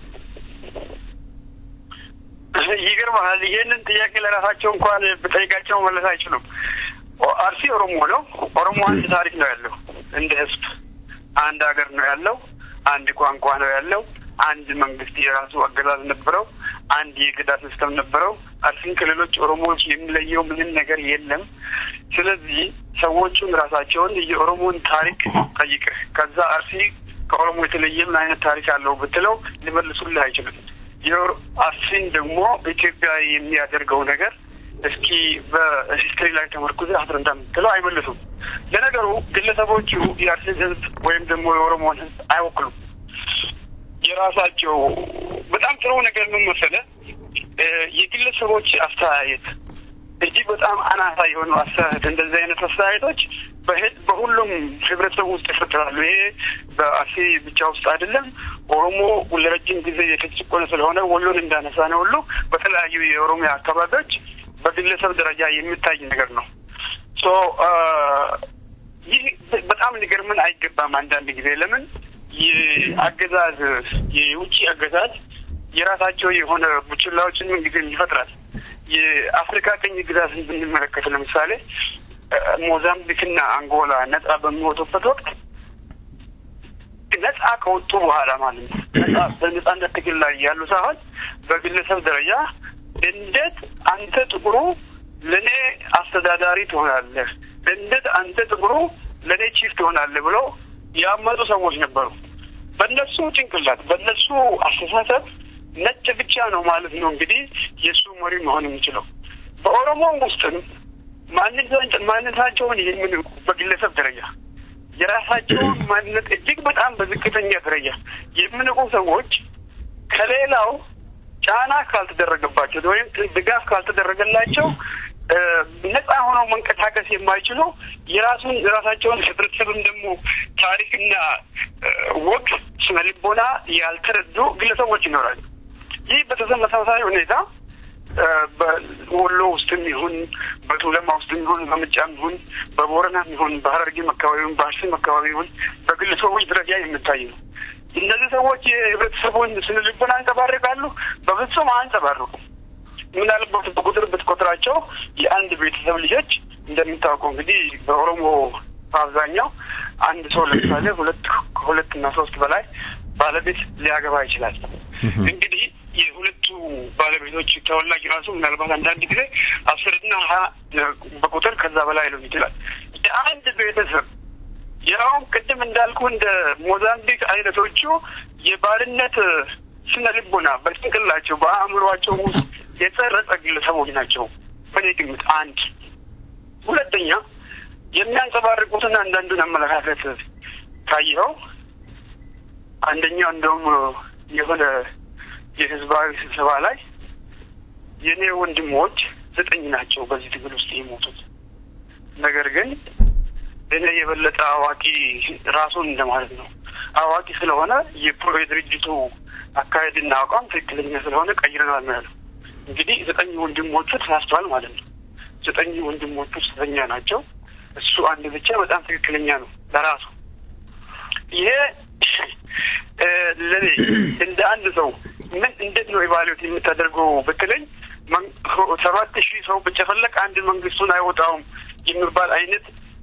ይገርመሃል። ይህንን ጥያቄ ለራሳቸው እንኳን ብጠይቃቸው መለስ አይችሉም። አርሲ ኦሮሞ ነው። ኦሮሞ አንድ ታሪክ ነው ያለው። እንደ ህዝብ አንድ ሀገር ነው ያለው። አንድ ቋንቋ ነው ያለው። አንድ መንግስት የራሱ አገዛዝ ነበረው። አንድ የገዳ ሲስተም ነበረው። አርሲን ከሌሎች ኦሮሞዎች የሚለየው ምንም ነገር የለም። ስለዚህ ሰዎቹን ራሳቸውን የኦሮሞን ታሪክ ጠይቅህ ከዛ አርሲ ከኦሮሞ የተለየ ምን አይነት ታሪክ አለው ብትለው ሊመልሱልህ አይችልም። አርሲን ደግሞ ኢትዮጵያ የሚያደርገው ነገር እስኪ በሂስትሪ ላይ ተመርኩዘ አስረዳ የምትለው አይመልሱም። ለነገሩ ግለሰቦቹ የአርሲን ህዝብ ወይም ደግሞ የኦሮሞን ህዝብ አይወክሉም። የራሳቸው በጣም ጥሩ ነገር ምን መሰለህ፣ የግለሰቦች አስተያየት እጅግ በጣም አናሳ የሆኑ አስተያየት እንደዚህ አይነት አስተያየቶች በሁሉም ህብረተሰብ ውስጥ ይፈጠራሉ። ይሄ በአርሲ ብቻ ውስጥ አይደለም። ኦሮሞ ለረጅም ጊዜ የተጨቆነ ስለሆነ ወሎን እንዳነሳ ነው ሁሉ በተለያዩ የኦሮሚያ አካባቢዎች በግለሰብ ደረጃ የሚታይ ነገር ነው። ሶ ይህ በጣም ሊገርምን አይገባም። አንዳንድ ጊዜ ለምን የአገዛዝ የውጭ አገዛዝ የራሳቸው የሆነ ቡችላዎችን ምን ጊዜም ይፈጥራል። የአፍሪካ ቅኝ ግዛትን ብንመለከት ለምሳሌ ሞዛምቢክና አንጎላ ነጻ በሚወጡበት ወቅት ነጻ ከወጡ በኋላ ማለት ነው ነጻ በነጻነት ትግል ላይ ያሉ ሳይሆን በግለሰብ ደረጃ እንዴት አንተ ጥቁሩ ለእኔ አስተዳዳሪ ትሆናለህ፣ እንዴት አንተ ጥቁሩ ለእኔ ቺፍ ትሆናለህ ብለው ያመጡ ሰዎች ነበሩ። በእነሱ ጭንቅላት በእነሱ አስተሳሰብ ነጭ ብቻ ነው ማለት ነው እንግዲህ የእሱ መሪ መሆን የሚችለው። በኦሮሞ ውስጥም ማንነታቸውን የሚንቁ በግለሰብ ደረጃ የራሳቸውን ማንነት እጅግ በጣም በዝቅተኛ ደረጃ የሚንቁ ሰዎች ከሌላው ጫና ካልተደረገባቸው ወይም ድጋፍ ካልተደረገላቸው ነጻ ሆነው መንቀሳቀስ የማይችሉ የራሱን የራሳቸውን ህብረተሰብም ደግሞ ታሪክና ወግ ስነ ልቦና ያልተረዱ ግለሰቦች ይኖራሉ። ይህ በተመሳሳይ ሁኔታ በወሎ ውስጥም ይሁን በቱለማ ውስጥም ይሁን በምጫም ይሁን በቦረናም ይሁን በሀረርጌም አካባቢ ይሁን በአርሲም አካባቢ ይሁን በግለሰቦች ደረጃ የሚታይ ነው። እነዚህ ሰዎች የህብረተሰቡን ስነ ልቦና አንጸባርቃሉ? በፍጹም አንጸባርቁም። ምናልባት በቁጥር ብትቆጥራቸው የአንድ ቤተሰብ ልጆች እንደሚታወቀው እንግዲህ በኦሮሞ በአብዛኛው አንድ ሰው ለምሳሌ ሁለት ከሁለት እና ሶስት በላይ ባለቤት ሊያገባ ይችላል። እንግዲህ የሁለቱ ባለቤቶች ተወላጅ ራሱ ምናልባት አንዳንድ ጊዜ አስርና ሀያ በቁጥር ከዛ በላይ ሊሆን ይችላል። የአንድ ቤተሰብ ያውም ቅድም እንዳልኩ እንደ ሞዛምቢክ አይነቶቹ የባርነት ስነ ልቦና በጭንቅላቸው በአእምሯቸው ውስጥ የጸረጸ ግለሰቦች ናቸው። በእኔ ግምት አንድ ሁለተኛ የሚያንጸባርቁትን አንዳንዱን አመለካከት ካየኸው አንደኛው እንደውም የሆነ የህዝባዊ ስብሰባ ላይ የእኔ ወንድሞች ዘጠኝ ናቸው በዚህ ትግል ውስጥ የሞቱት ነገር ግን እኔ የበለጠ አዋቂ ራሱን እንደማለት ነው አዋቂ ስለሆነ የድርጅቱ አካሄድና አቋም ትክክለኛ ስለሆነ ቀይረናል ነው ያለው። እንግዲህ ዘጠኝ ወንድሞቹ ተሳስተዋል ማለት ነው። ዘጠኝ ወንድሞቹ ስህተኛ ናቸው። እሱ አንድ ብቻ በጣም ትክክለኛ ነው ለራሱ። ይሄ ለኔ እንደ አንድ ሰው ምን እንዴት ነው ኢቫሉዌት የምታደርገው ብትለኝ ሰባት ሺህ ሰው ብጨፈለቅ አንድ መንግስቱን አይወጣውም የሚባል አይነት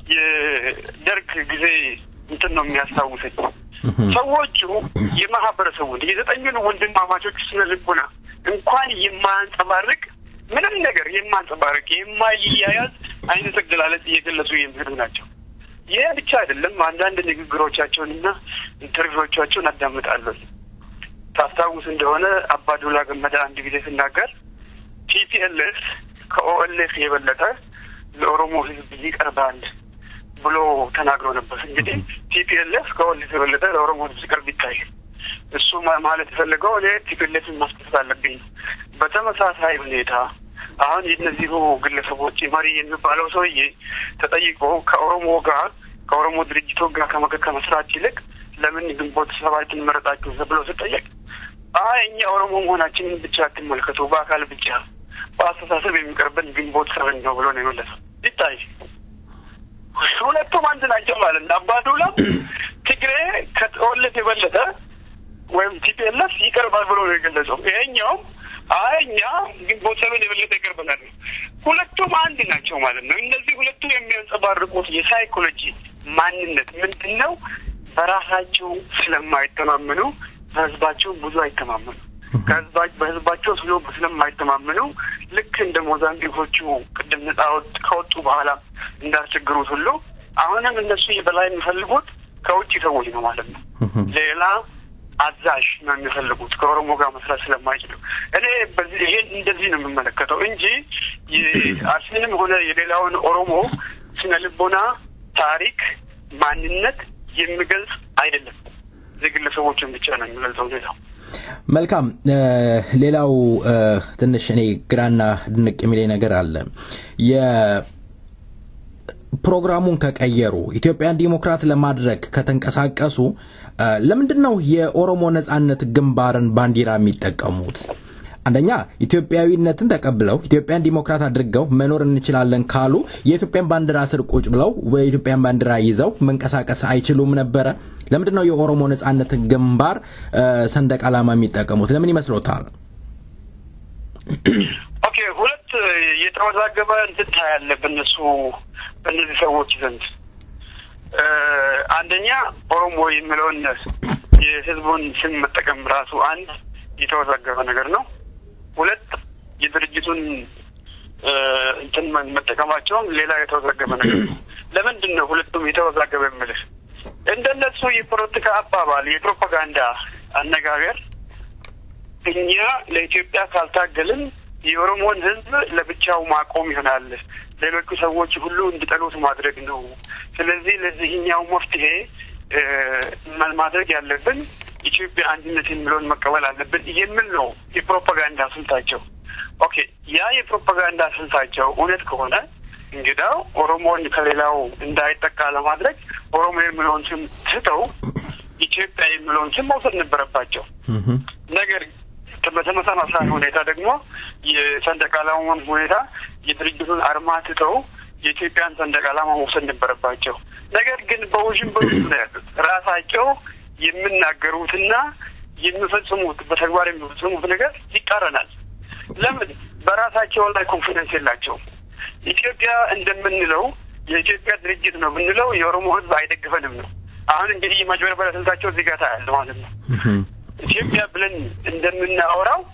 የደርግ ጊዜ እንትን ነው የሚያስታውሰኝ። ሰዎቹ የማህበረሰቡን የዘጠኙን ወንድማማቾች ስነ ልቦና እንኳን የማያንጸባርቅ ምንም ነገር የማንጸባርቅ የማይያያዝ አይነት አገላለጽ እየገለጹ የሚሄዱ ናቸው። ይህ ብቻ አይደለም። አንዳንድ ንግግሮቻቸውንና ኢንተርቪዎቻቸውን አዳምጣለሁ። ታስታውስ እንደሆነ አባዱላ ገመዳ አንድ ጊዜ ሲናገር ቲፒኤልኤፍ ከኦኤልኤፍ የበለጠ ለኦሮሞ ሕዝብ ይቀርባል ብሎ ተናግሮ ነበር። እንግዲህ ቲፒኤልኤፍ ከኦኤልኤፍ የበለጠ ለኦሮሞ ሕዝብ ሲቀርብ ይታያል። እሱ ማለት የፈለገው እኔ ቲፒኤልኤፍን ማስደሰት አለብኝ ነው። በተመሳሳይ ሁኔታ አሁን የእነዚሁ ግለሰቦች መሪ የሚባለው ሰውዬ ተጠይቆ ከኦሮሞ ጋር ከኦሮሞ ድርጅቶች ጋር ከመከ ከመስራት ይልቅ ለምን ግንቦት ሰባትን መረጣችሁ ብሎ ስጠየቅ አይ እኛ ኦሮሞ መሆናችንን ብቻ አትመልከቱ፣ በአካል ብቻ በአስተሳሰብ የሚቀርበን ግንቦት ሰብን ነው ብሎ ነው የመለሰው። ይታይ ሁለቱም አንድ ናቸው ማለት ነው። አባዱላም ትግሬ ከኦልፍ የበለጠ ወይም ቲፒኤልኤፍ ይቀርባል ብሎ ነው የገለጸው። ይሄኛውም አይ እኛ ግንቦት ሰብን የበለጠ ይቀርበናል። ሁለቱም አንድ ናቸው ማለት ነው። እነዚህ ሁለቱ የሚያንጸባርቁት የሳይኮሎጂ ማንነት ምንድን ነው? በራሳቸው ስለማይተማመኑ በህዝባቸው ብዙ አይተማመኑ በህዝባቸው ስለ ስለማይተማመኑ ልክ እንደ ሞዛምቢኮቹ ቅድም ነጻ ከወጡ በኋላ እንዳስቸግሩት ሁሉ አሁንም እነሱ የበላይ የሚፈልጉት ከውጭ ሰዎች ነው ማለት ነው። ሌላ አዛዥ ነው የሚፈልጉት ከኦሮሞ ጋር መስራት ስለማይችሉ። እኔ በዚህ ይሄን እንደዚህ ነው የምመለከተው እንጂ አርሲንም ሆነ የሌላውን ኦሮሞ ስነ ልቦና፣ ታሪክ፣ ማንነት የሚገልጽ አይደለም። የግለሰቦችን ብቻ ነው የሚገልጸው። ሌላው መልካም። ሌላው ትንሽ እኔ ግራና ድንቅ የሚለኝ ነገር አለ። የፕሮግራሙን ከቀየሩ ኢትዮጵያን ዲሞክራት ለማድረግ ከተንቀሳቀሱ ለምንድን ነው የኦሮሞ ነጻነት ግንባርን ባንዲራ የሚጠቀሙት? አንደኛ ኢትዮጵያዊነትን ተቀብለው ኢትዮጵያን ዲሞክራት አድርገው መኖር እንችላለን ካሉ የኢትዮጵያን ባንዲራ ስር ቁጭ ብለው የኢትዮጵያን ባንዲራ ይዘው መንቀሳቀስ አይችሉም ነበረ? ለምንድን ነው የኦሮሞ ነጻነት ግንባር ሰንደቅ ዓላማ የሚጠቀሙት? ለምን ይመስሎታል? ኦኬ፣ ሁለት የተወዛገበ እንትን ታያለ በእነሱ በእነዚህ ሰዎች ዘንድ አንደኛ ኦሮሞ የሚለውን የህዝቡን ስም መጠቀም ራሱ አንድ የተወዛገበ ነገር ነው። ሁለት የድርጅቱን እንትን መጠቀማቸውም ሌላ የተወዛገበ ነገር ነው። ለምንድን ነው ሁለቱም የተወዛገበ የምልህ? እንደነሱ የፖለቲካ አባባል የፕሮፓጋንዳ አነጋገር እኛ ለኢትዮጵያ ካልታገልን የኦሮሞን ህዝብ ለብቻው ማቆም ይሆናል፣ ሌሎቹ ሰዎች ሁሉ እንዲጠሉት ማድረግ ነው። ስለዚህ ለዚህኛው መፍትሄ ማድረግ ያለብን ኢትዮጵያ አንድነት የሚለውን መቀበል አለብን የሚል ነው የፕሮፓጋንዳ ስልታቸው። ኦኬ ያ የፕሮፓጋንዳ ስልታቸው እውነት ከሆነ እንግዳው ኦሮሞን ከሌላው እንዳይጠቃ ለማድረግ ኦሮሞ የሚለውን ስም ትተው ኢትዮጵያ የሚለውን ስም መውሰድ ነበረባቸው። ነገር በተመሳሳይ ሁኔታ ደግሞ የሰንደቅ ዓላማውን ሁኔታ የድርጅቱን አርማ ትተው የኢትዮጵያን ሰንደቅ ዓላማ መውሰድ ነበረባቸው። ነገር ግን በውዥንብር ውስጥ ነው ያሉት። ራሳቸው የሚናገሩትና የሚፈጽሙት በተግባር የሚፈጽሙት ነገር ይቃረናል። ለምን? በራሳቸው ላይ ኮንፊደንስ የላቸውም። ኢትዮጵያ እንደምንለው የኢትዮጵያ ድርጅት ነው ብንለው የኦሮሞ ሕዝብ አይደግፈንም ነው። አሁን እንግዲህ የማጭበርበሪያ ስልታቸው እዚህ ጋር ታያለ ማለት ነው። ኢትዮጵያ ብለን እንደምናወራው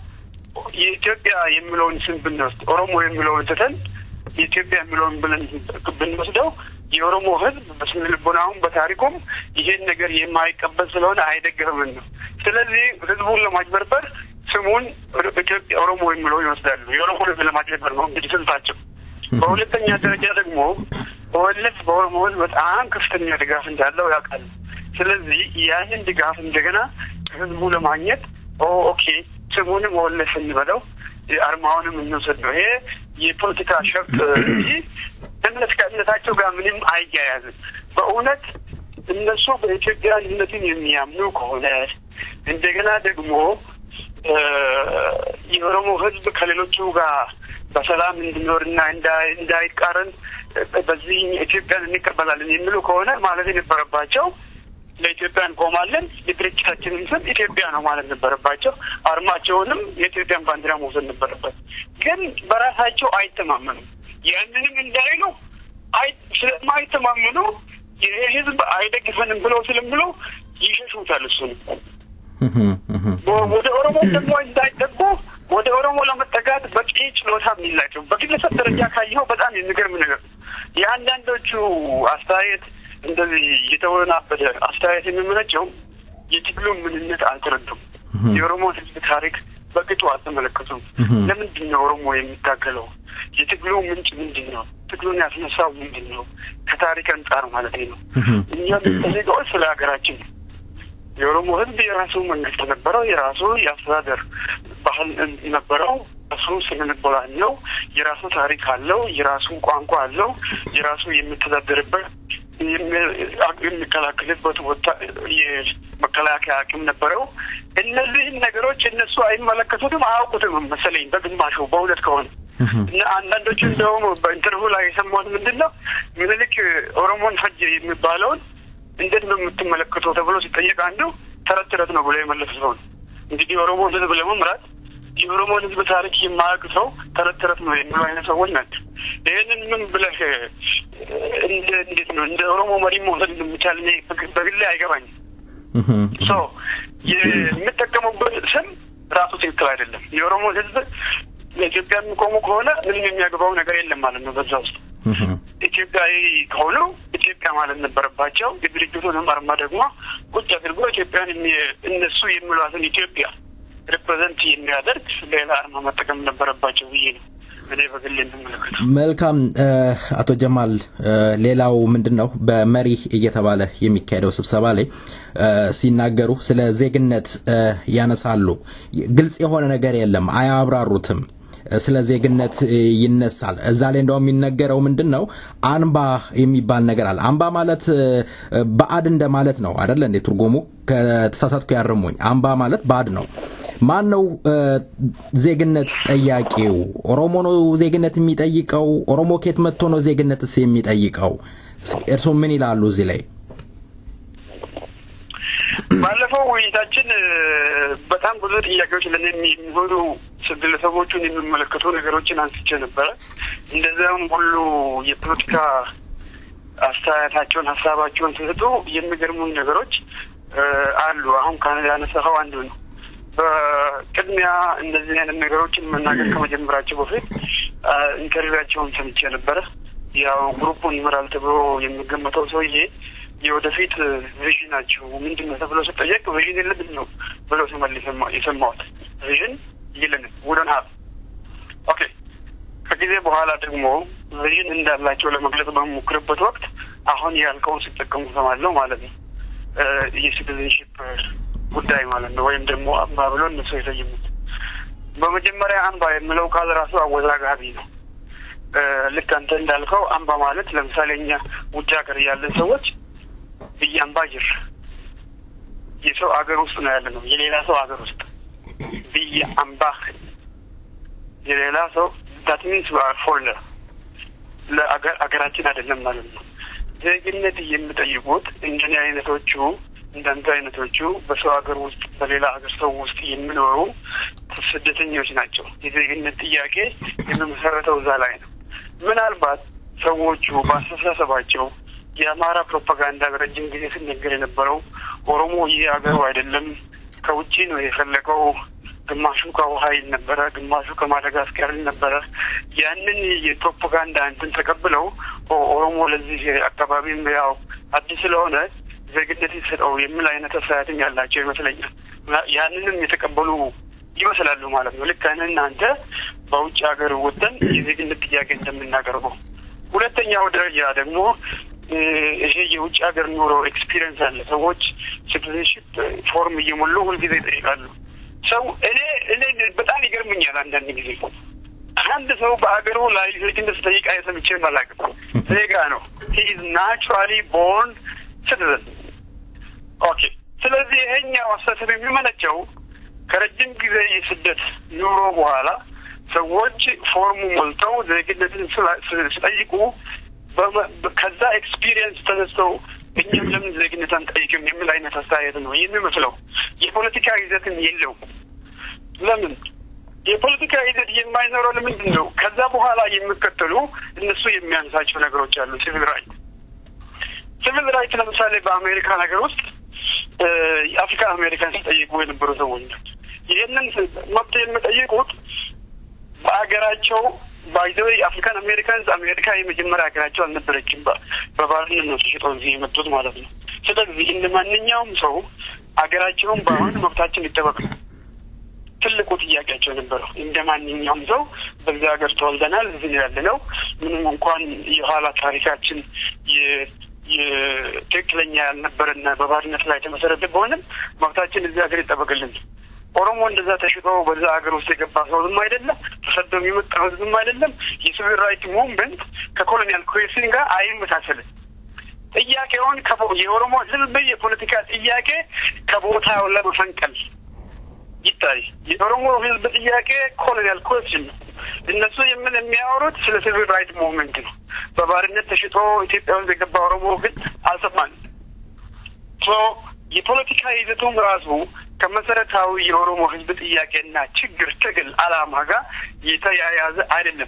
የኢትዮጵያ የሚለውን ስም ብንወስድ ኦሮሞ የሚለውን ትተን የኢትዮጵያ የሚለውን ብለን ብንወስደው የኦሮሞ ሕዝብ በስነ ልቦናውም በታሪኩም ይሄን ነገር የማይቀበል ስለሆነ አይደግፍም ነው። ስለዚህ ሕዝቡን ለማጭበርበር ስሙን ኢትዮጵያ ኦሮሞ የሚለውን ይወስዳሉ። የኦሮሞ ሕዝብ ለማጭበርበር ነው እንግዲህ ስልታቸው። በሁለተኛ ደረጃ ደግሞ ኦኤልኤፍ በኦሮሞ ሕዝብ በጣም ከፍተኛ ድጋፍ እንዳለው ያውቃል። ስለዚህ ያንን ድጋፍ እንደገና ከህዝቡ ለማግኘት ኦኬ ስሙንም ኦኤልኤፍ እንበለው አርማውንም እንውሰድ ነው። ይሄ የፖለቲካ ሸፍጥ እንጂ እምነት ከእምነታቸው ጋር ምንም አይያያዝም። በእውነት እነሱ በኢትዮጵያ አንድነትን የሚያምኑ ከሆነ እንደገና ደግሞ የኦሮሞ ህዝብ ከሌሎቹ ጋር በሰላም እንዲኖርና እንዳይቃረን በዚህ ኢትዮጵያን እንቀበላለን የሚሉ ከሆነ ማለት የነበረባቸው ለኢትዮጵያ እንቆማለን፣ የድርጅታችንን ስም ኢትዮጵያ ነው ማለት ነበረባቸው። አርማቸውንም የኢትዮጵያን ባንዲራ መውሰድ ነበረበት። ግን በራሳቸው አይተማመኑም። ያንንም እንዳይሉ ስለማይተማመኑ ይሄ ህዝብ አይደግፈንም ብለው ስለምለው ይሸሹታል። እሱንም ወደ ኦሮሞ ደግሞ እንዳይጠጉ ወደ ኦሮሞ ለመጠጋት በቂ ችሎታ የሚላቸው በግለሰብ ደረጃ ካየኸው በጣም የሚገርም ነገር ነው። የአንዳንዶቹ አስተያየት እንደዚህ የተወናበደ አስተያየት የሚመነጨው የትግሉን ምንነት አልተረዱም። የኦሮሞ ህዝብ ታሪክ በቅጡ አልተመለከቱም። ለምንድን ነው ኦሮሞ የሚታገለው? የትግሉ ምንጭ ምንድን ነው? ትግሉን ያስነሳው ምንድን ነው? ከታሪክ አንጻር ማለት ነው። እኛ የምንጠይቀው ስለ ሀገራችን ነው። የኦሮሞ ህዝብ የራሱ መንግስት ነበረው። የራሱ የአስተዳደር ባህል ነበረው። የራሱ ስነልቦና አለው። የራሱ ታሪክ አለው። የራሱ ቋንቋ አለው። የራሱ የሚተዳደርበት የሚከላከልበት ወታ የመከላከያ አቅም ነበረው። እነዚህን ነገሮች እነሱ አይመለከቱትም፣ አያውቁትም መሰለኝ በግማሹ በእውነት ከሆነ እና አንዳንዶቹ እንደውም በኢንተርቪው ላይ የሰማሁት ምንድን ነው ምኒልክ ኦሮሞን ፈጀ የሚባለውን እንዴት ነው የምትመለከተው ተብሎ ሲጠየቅ አንዱ ተረት ተረት ነው ብሎ የመለሰ ሰው ነው። እንግዲህ የኦሮሞን ህዝብ ለመምራት የኦሮሞን ህዝብ ታሪክ የማያውቅ ሰው ተረት ተረት ነው የሚሉ አይነት ሰዎች ናቸው። ይህንን ምን ብለህ እንዴት ነው እንደ ኦሮሞ መሪ መውሰድ እንደሚቻል እኔ በግሌ አይገባኝም። ሶ የምጠቀሙበት ስም ራሱ ትክክል አይደለም። የኦሮሞ ህዝብ ለኢትዮጵያ የሚቆሙ ከሆነ ምንም የሚያገባው ነገር የለም ማለት ነው። በዛ ውስጥ ኢትዮጵያዊ ከሆኑ ኢትዮጵያ ማለት ነበረባቸው። የድርጅቱንም አርማ ደግሞ ቁጭ አድርጎ ኢትዮጵያን እነሱ የሚሏትን ኢትዮጵያ ሪፕሬዘንት የሚያደርግ ሌላ አርማ መጠቀም ነበረባቸው ብዬ ነው እኔ በግሌ የምመለከተው። መልካም አቶ ጀማል፣ ሌላው ምንድን ነው በመሪ እየተባለ የሚካሄደው ስብሰባ ላይ ሲናገሩ ስለ ዜግነት ያነሳሉ። ግልጽ የሆነ ነገር የለም፣ አያብራሩትም። ስለ ዜግነት ይነሳል። እዛ ላይ እንደውም የሚነገረው ምንድን ነው አንባ የሚባል ነገር አለ። አንባ ማለት ባዕድ እንደማለት ነው አደለ እንዴ? ትርጉሙ ከተሳሳትኩ ያርሙኝ። አንባ ማለት ባዕድ ነው። ማን ነው ዜግነት ጠያቂው? ኦሮሞ ነው ዜግነት የሚጠይቀው? ኦሮሞ ኬት መጥቶ ነው ዜግነትስ የሚጠይቀው? እርስዎ ምን ይላሉ እዚህ ላይ? ባለፈው ውይይታችን በጣም ብዙ ጥያቄዎች ለእኔ የሚሆኑ ግለሰቦቹን የሚመለከቱ ነገሮችን አንስቼ ነበረ። እንደዚያም ሁሉ የፖለቲካ አስተያየታቸውን፣ ሀሳባቸውን ሲሰጡ የሚገርሙን ነገሮች አሉ። አሁን ያነሳኸው አንዱ ነው። በቅድሚያ እንደዚህ አይነት ነገሮችን መናገር ከመጀመራቸው በፊት ኢንተርቪዋቸውን ሰምቼ ነበረ። ያው ግሩፑን ይመራል ተብሎ የሚገመተው ሰውዬ የወደፊት ቪዥናችሁ ምንድን ነው ተብሎ ስጠየቅ ቪዥን የለብን ነው ብለው ሲመልስ የሰማሁት። ቪዥን የለንም ውደን ሀብ ኦኬ። ከጊዜ በኋላ ደግሞ ቪዥን እንዳላቸው ለመግለጽ በሚሞክርበት ወቅት አሁን ያልከውን ሲጠቀሙ ሰማለሁ ማለት ነው። የሲቲዝንሽፕ ጉዳይ ማለት ነው። ወይም ደግሞ አምባ ብሎ እነሱ የሰየሙት። በመጀመሪያ አምባ የሚለው ቃል ራሱ አወዛጋቢ ነው። ልክ አንተ እንዳልከው አምባ ማለት ለምሳሌ እኛ ውጭ ሀገር ያለን ሰዎች ብያምባ ጅር የሰው አገር ውስጥ ነው ያለ ነው። የሌላ ሰው አገር ውስጥ ብዬ አምባ የሌላ ሰው ዳት ሚንስ ፎርነር ለአገር አገራችን አይደለም ማለት ነው። ዜግነት የሚጠይቁት እንደኔ አይነቶቹ እንዳንተ አይነቶቹ በሰው ሀገር ውስጥ በሌላ ሀገር ሰው ውስጥ የሚኖሩ ስደተኞች ናቸው። የዜግነት ጥያቄ የሚመሰረተው እዛ ላይ ነው። ምናልባት ሰዎቹ በአስተሳሰባቸው የአማራ ፕሮፓጋንዳ በረጅም ጊዜ ሲነገር የነበረው ኦሮሞ ይህ ሀገሩ አይደለም ከውጭ ነው የፈለገው ግማሹ ከውሃ ይል ነበረ፣ ግማሹ ከማደጋስቀር ይል ነበረ። ያንን የፕሮፓጋንዳ እንትን ተቀብለው ኦሮሞ ለዚህ አካባቢም ያው አዲስ ስለሆነ ዜግነት ይሰጠው የሚል አይነት አስተያየትም ያላቸው ይመስለኛል። ያንንም የተቀበሉ ይመስላሉ ማለት ነው። ልክ አይነት እናንተ በውጭ ሀገር ወጥተን የዜግነት ጥያቄ እንደምናቀርበው። ሁለተኛው ደረጃ ደግሞ ይሄ የውጭ ሀገር ኑሮ ኤክስፒሪየንስ አለ። ሰዎች ሲቲዝንሽፕ ፎርም እየሞሉ ሁልጊዜ ይጠይቃሉ። ሰው እኔ እኔ በጣም ይገርምኛል አንዳንድ ጊዜ አንድ ሰው በሀገሩ ላይ ዜግነት ስጠይቅ አይሰምቼ አላውቅም። ዜጋ ነው። ሂ ኢዝ ናቹራሊ ቦርን ሲቲዝን ኦኬ። ስለዚህ ይሄኛው አስተሳሰብ የሚመነጨው ከረጅም ጊዜ የስደት ኑሮ በኋላ ሰዎች ፎርሙ ሞልተው ዜግነትን ሲጠይቁ ከዛ ኤክስፒሪየንስ ተነስተው እኛም ለምን ዜግነት አንጠይቅም የሚል አይነት አስተያየት ነው የሚመስለው። የፖለቲካ ይዘትም የለውም። ለምን የፖለቲካ ይዘት የማይኖረው ለምንድን ነው? ከዛ በኋላ የሚከተሉ እነሱ የሚያነሳቸው ነገሮች አሉ። ሲቪል ራይት ሲቪል ራይት ለምሳሌ በአሜሪካ ነገር ውስጥ የአፍሪካ አሜሪካን ሲጠይቁ የነበሩ ሰዎች ናቸው። ይህንን መብት የሚጠይቁት በሀገራቸው ባይዘው የአፍሪካን አሜሪካንስ አሜሪካ የመጀመሪያ ሀገራቸው አልነበረችም። በባርነት ነው ተሽጠው እዚህ የመጡት ማለት ነው። ስለዚህ እንደ ማንኛውም ሰው ሀገራቸውን በአሁን መብታችን ይጠበቅ ነው ትልቁ ጥያቄያቸው የነበረው። እንደ ማንኛውም ሰው በዚህ ሀገር ተወልደናል፣ እዚህ ያለ ነው። ምንም እንኳን የኋላ ታሪካችን የትክክለኛ ያልነበረና በባርነት ላይ የተመሰረተ በሆንም መብታችን እዚህ ሀገር ይጠበቅልን። ኦሮሞ እንደዛ ተሽጦ በዛ ሀገር ውስጥ የገባ ሰው ዝም አይደለም። ተሰዶ የሚመጣ ህዝብም አይደለም። የሲቪል ራይት ሙቭመንት ከኮሎኒያል ኩዌሽን ጋር አይመሳሰልም። ጥያቄውን የኦሮሞ ህዝብ የፖለቲካ ጥያቄ ከቦታው ለመፈንቀል ይታይ። የኦሮሞ ህዝብ ጥያቄ ኮሎኒያል ኩዌሽን ነው። እነሱ የምን የሚያወሩት ስለ ሲቪል ራይት ሙቭመንት ነው። በባርነት ተሽጦ ኢትዮጵያ ውስጥ የገባ ኦሮሞ ግን አልሰማንም። የፖለቲካ ይዘቱም ራሱ ከመሰረታዊ የኦሮሞ ህዝብ ጥያቄና ችግር ትግል አላማ ጋር የተያያዘ አይደለም።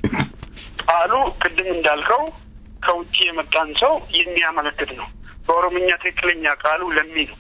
ቃሉ ቅድም እንዳልከው ከውጭ የመጣን ሰው የሚያመለክት ነው። በኦሮምኛ ትክክለኛ ቃሉ ለሚ ነው።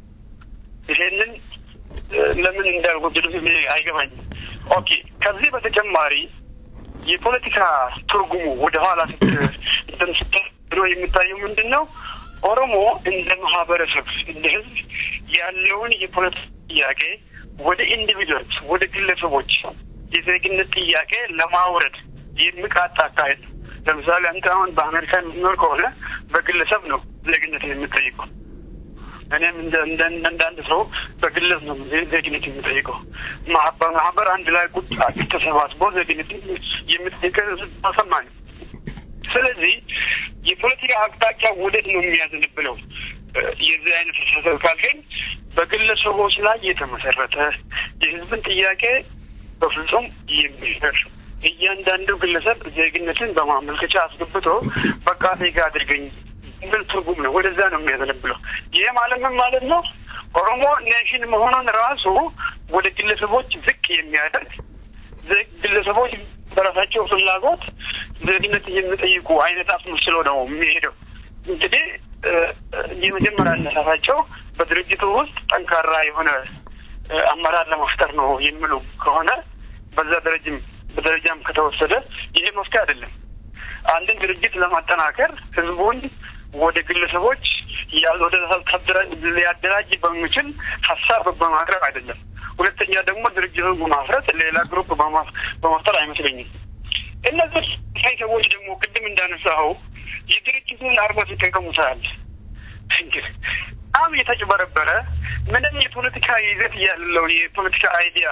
ይሄንን ለምን እንዳልወደዱት አይገባኝም። ኦኬ። ከዚህ በተጨማሪ የፖለቲካ ትርጉሙ ወደ ኋላ ስት የሚታየው ምንድን ነው? ኦሮሞ እንደ ማህበረሰብ እንደ ህዝብ ያለውን የፖለቲካ ጥያቄ ወደ ኢንዲቪድዋልስ ወደ ግለሰቦች የዜግነት ጥያቄ ለማውረድ የሚቃጣ አካሄድ ነው። ለምሳሌ አንተ አሁን በአሜሪካ የምትኖር ከሆነ በግለሰብ ነው ዜግነት የምጠይቀው። እኔም እንደ አንድ ሰው በግለሰብ ነው ዜግነት የምጠይቀው። በማህበር አንድ ላይ ቁጭ ተሰባስቦ ዜግነት የምጠይቀው ተሰማኝ። ስለዚህ የፖለቲካ አቅጣጫ ወዴት ነው የሚያዘንብለው? የዚህ አይነት አስተሳሰብ ካልገኝ በግለሰቦች ላይ የተመሰረተ የህዝብን ጥያቄ በፍጹም የሚሽር እያንዳንዱ ግለሰብ ዜግነትን በማመልከቻ አስገብቶ በቃ ዜጋ አድርገኝ ምን ትርጉም ነው? ወደዛ ነው የሚያዘነብለው። ይህ ማለት ምን ማለት ነው? ኦሮሞ ኔሽን መሆኑን ራሱ ወደ ግለሰቦች ዝቅ የሚያደርግ ግለሰቦች በራሳቸው ፍላጎት ዜግነት የሚጠይቁ አይነት አስመስሎ ነው የሚሄደው። እንግዲህ የመጀመሪያ አነሳሳቸው በድርጅቱ ውስጥ ጠንካራ የሆነ አመራር ለመፍጠር ነው የሚሉ ከሆነ በዛ ደረጃም በደረጃም ከተወሰደ ይሄ መፍትሄ አይደለም። አንድን ድርጅት ለማጠናከር ህዝቡን ወደ ግለሰቦች ወደ ሊያደራጅ በሚችል ሀሳብ በማቅረብ አይደለም። ሁለተኛ ደግሞ ድርጅቱን በማፍረት ሌላ ግሩፕ በመፍጠር አይመስለኝም። እነዚህ ሳይ ሰዎች ደግሞ ቅድም እንዳነሳኸው የድርጅቱን አርማ ሲጠቀሙ ሳያል እንግዲህ በጣም የተጭበረበረ ምንም የፖለቲካ ይዘት ያለው የፖለቲካ አይዲያ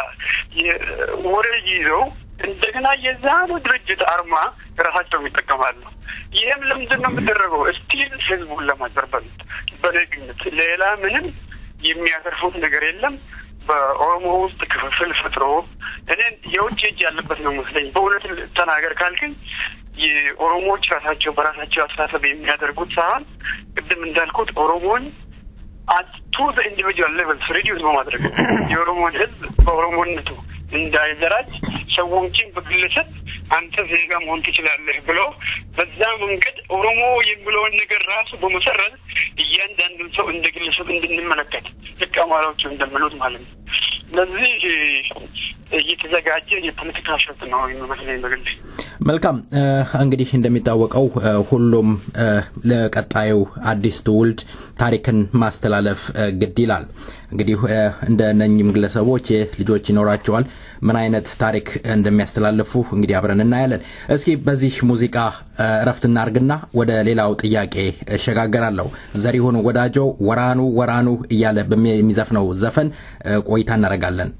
ወሬ ይዘው እንደገና የዛኑ ድርጅት አርማ ራሳቸውም ይጠቀማሉ። ይህም ለምንድን ነው የሚደረገው? ስቲል ህዝቡን ለማጭበርበር በነግነት ሌላ ምንም የሚያተርፉት ነገር የለም። በኦሮሞ ውስጥ ክፍፍል ፈጥሮ እኔ የውጭ እጅ ያለበት ነው መስለኝ። በእውነት ተናገር ካልክኝ የኦሮሞዎች ራሳቸው በራሳቸው አስተሳሰብ የሚያደርጉት ሳይሆን ቅድም እንዳልኩት ኦሮሞን ቱ ኢንዲቪጁዋል ሌቨልስ ሪዲዩስ በማድረግ የኦሮሞን ህዝብ በኦሮሞነቱ እንዳይደራጅ ሰዎችን በግለሰብ አንተ ዜጋ መሆን ትችላለህ ብሎ በዛ መንገድ ኦሮሞ የሚለውን ነገር ራሱ በመሰረት እያንዳንዱን ሰው እንደ ግለሰብ እንድንመለከት ልክ አማራዎቹ እንደሚሉት ማለት ነው። ለዚህ እየተዘጋጀ የፖለቲካ ሸት ነው የሚመስለኝ በግሌ። መልካም እንግዲህ እንደሚታወቀው ሁሉም ለቀጣዩ አዲስ ትውልድ ታሪክን ማስተላለፍ ግድ ይላል። እንግዲህ እንደ ነኝም ግለሰቦች ልጆች ይኖራቸዋል። ምን አይነት ታሪክ እንደሚያስተላልፉ እንግዲህ አብረን እናያለን። እስኪ በዚህ ሙዚቃ እረፍት እናርግና ወደ ሌላው ጥያቄ እሸጋገራለሁ። ዘሪሁን ወዳጆ ወራኑ ወራኑ እያለ የሚዘፍነው ዘፈን ቆይታ እናደርጋለን።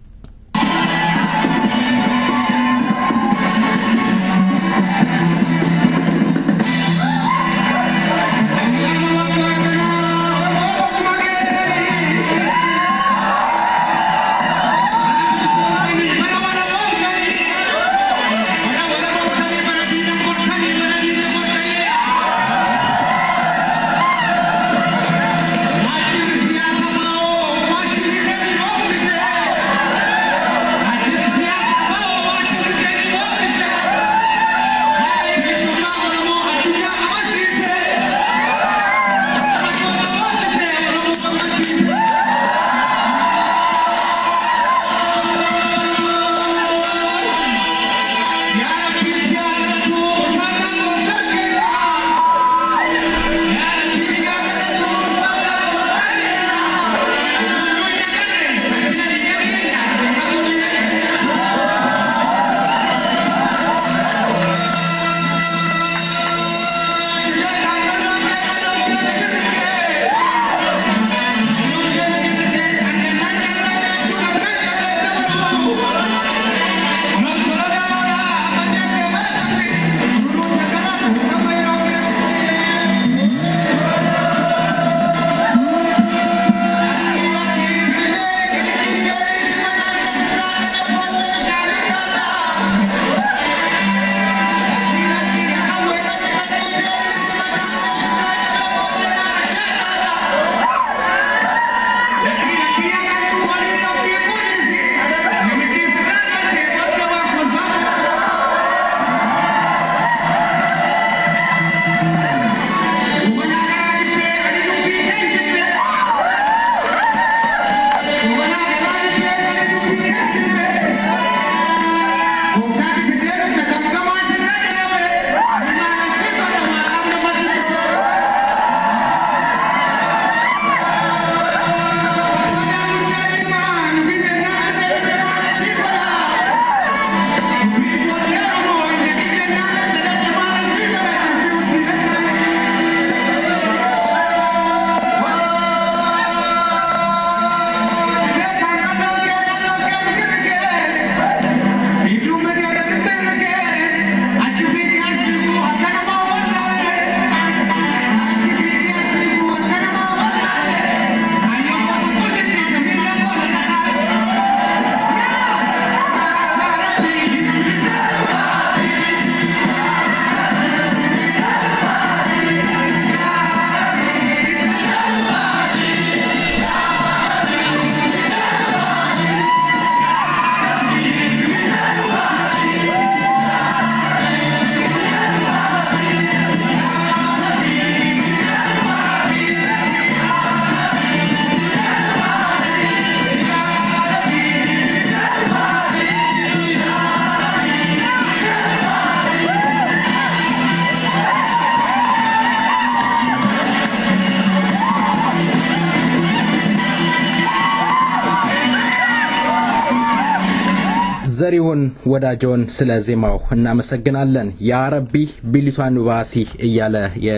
ዘሪሁን ወዳጆን ስለ ዜማው እናመሰግናለን። የአረቢ ቢሊቷን ባሲ እያለ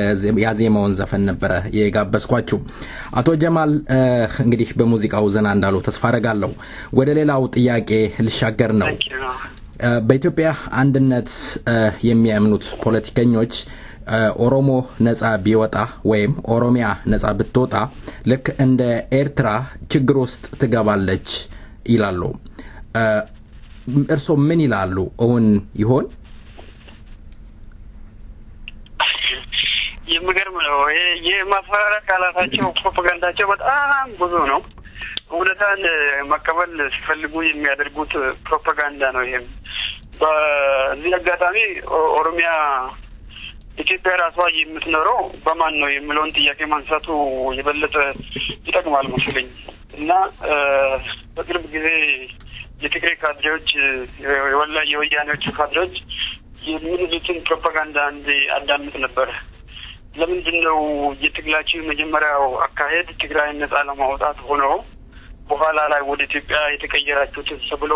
ያዜማውን ዘፈን ነበረ የጋበዝኳችሁ። አቶ ጀማል እንግዲህ በሙዚቃው ዘና እንዳሉ ተስፋ አረጋለሁ። ወደ ሌላው ጥያቄ ልሻገር ነው። በኢትዮጵያ አንድነት የሚያምኑት ፖለቲከኞች ኦሮሞ ነጻ ቢወጣ ወይም ኦሮሚያ ነጻ ብትወጣ ልክ እንደ ኤርትራ ችግር ውስጥ ትገባለች ይላሉ። እርስዎ ምን ይላሉ? እውን ይሆን? የሚገርም ነው። የማስፈራሪያ ቃላታቸው ፕሮፓጋንዳቸው በጣም ብዙ ነው። እውነታን መቀበል ሲፈልጉ የሚያደርጉት ፕሮፓጋንዳ ነው። ይሄም በዚህ አጋጣሚ ኦሮሚያ ኢትዮጵያ ራሷ የምትኖረው በማን ነው የሚለውን ጥያቄ ማንሳቱ የበለጠ ይጠቅማል መስለኝ። እና በቅርብ ጊዜ የትግሬ ካድሬዎች የወላ የወያኔዎቹ ካድሬዎች የሚሉትን ፕሮፓጋንዳ አንድ አዳምጥ ነበረ። ለምንድን ነው የትግላችሁ የመጀመሪያው አካሄድ ትግራይን ነጻ ለማውጣት ሆኖ በኋላ ላይ ወደ ኢትዮጵያ የተቀየራችሁት ተብሎ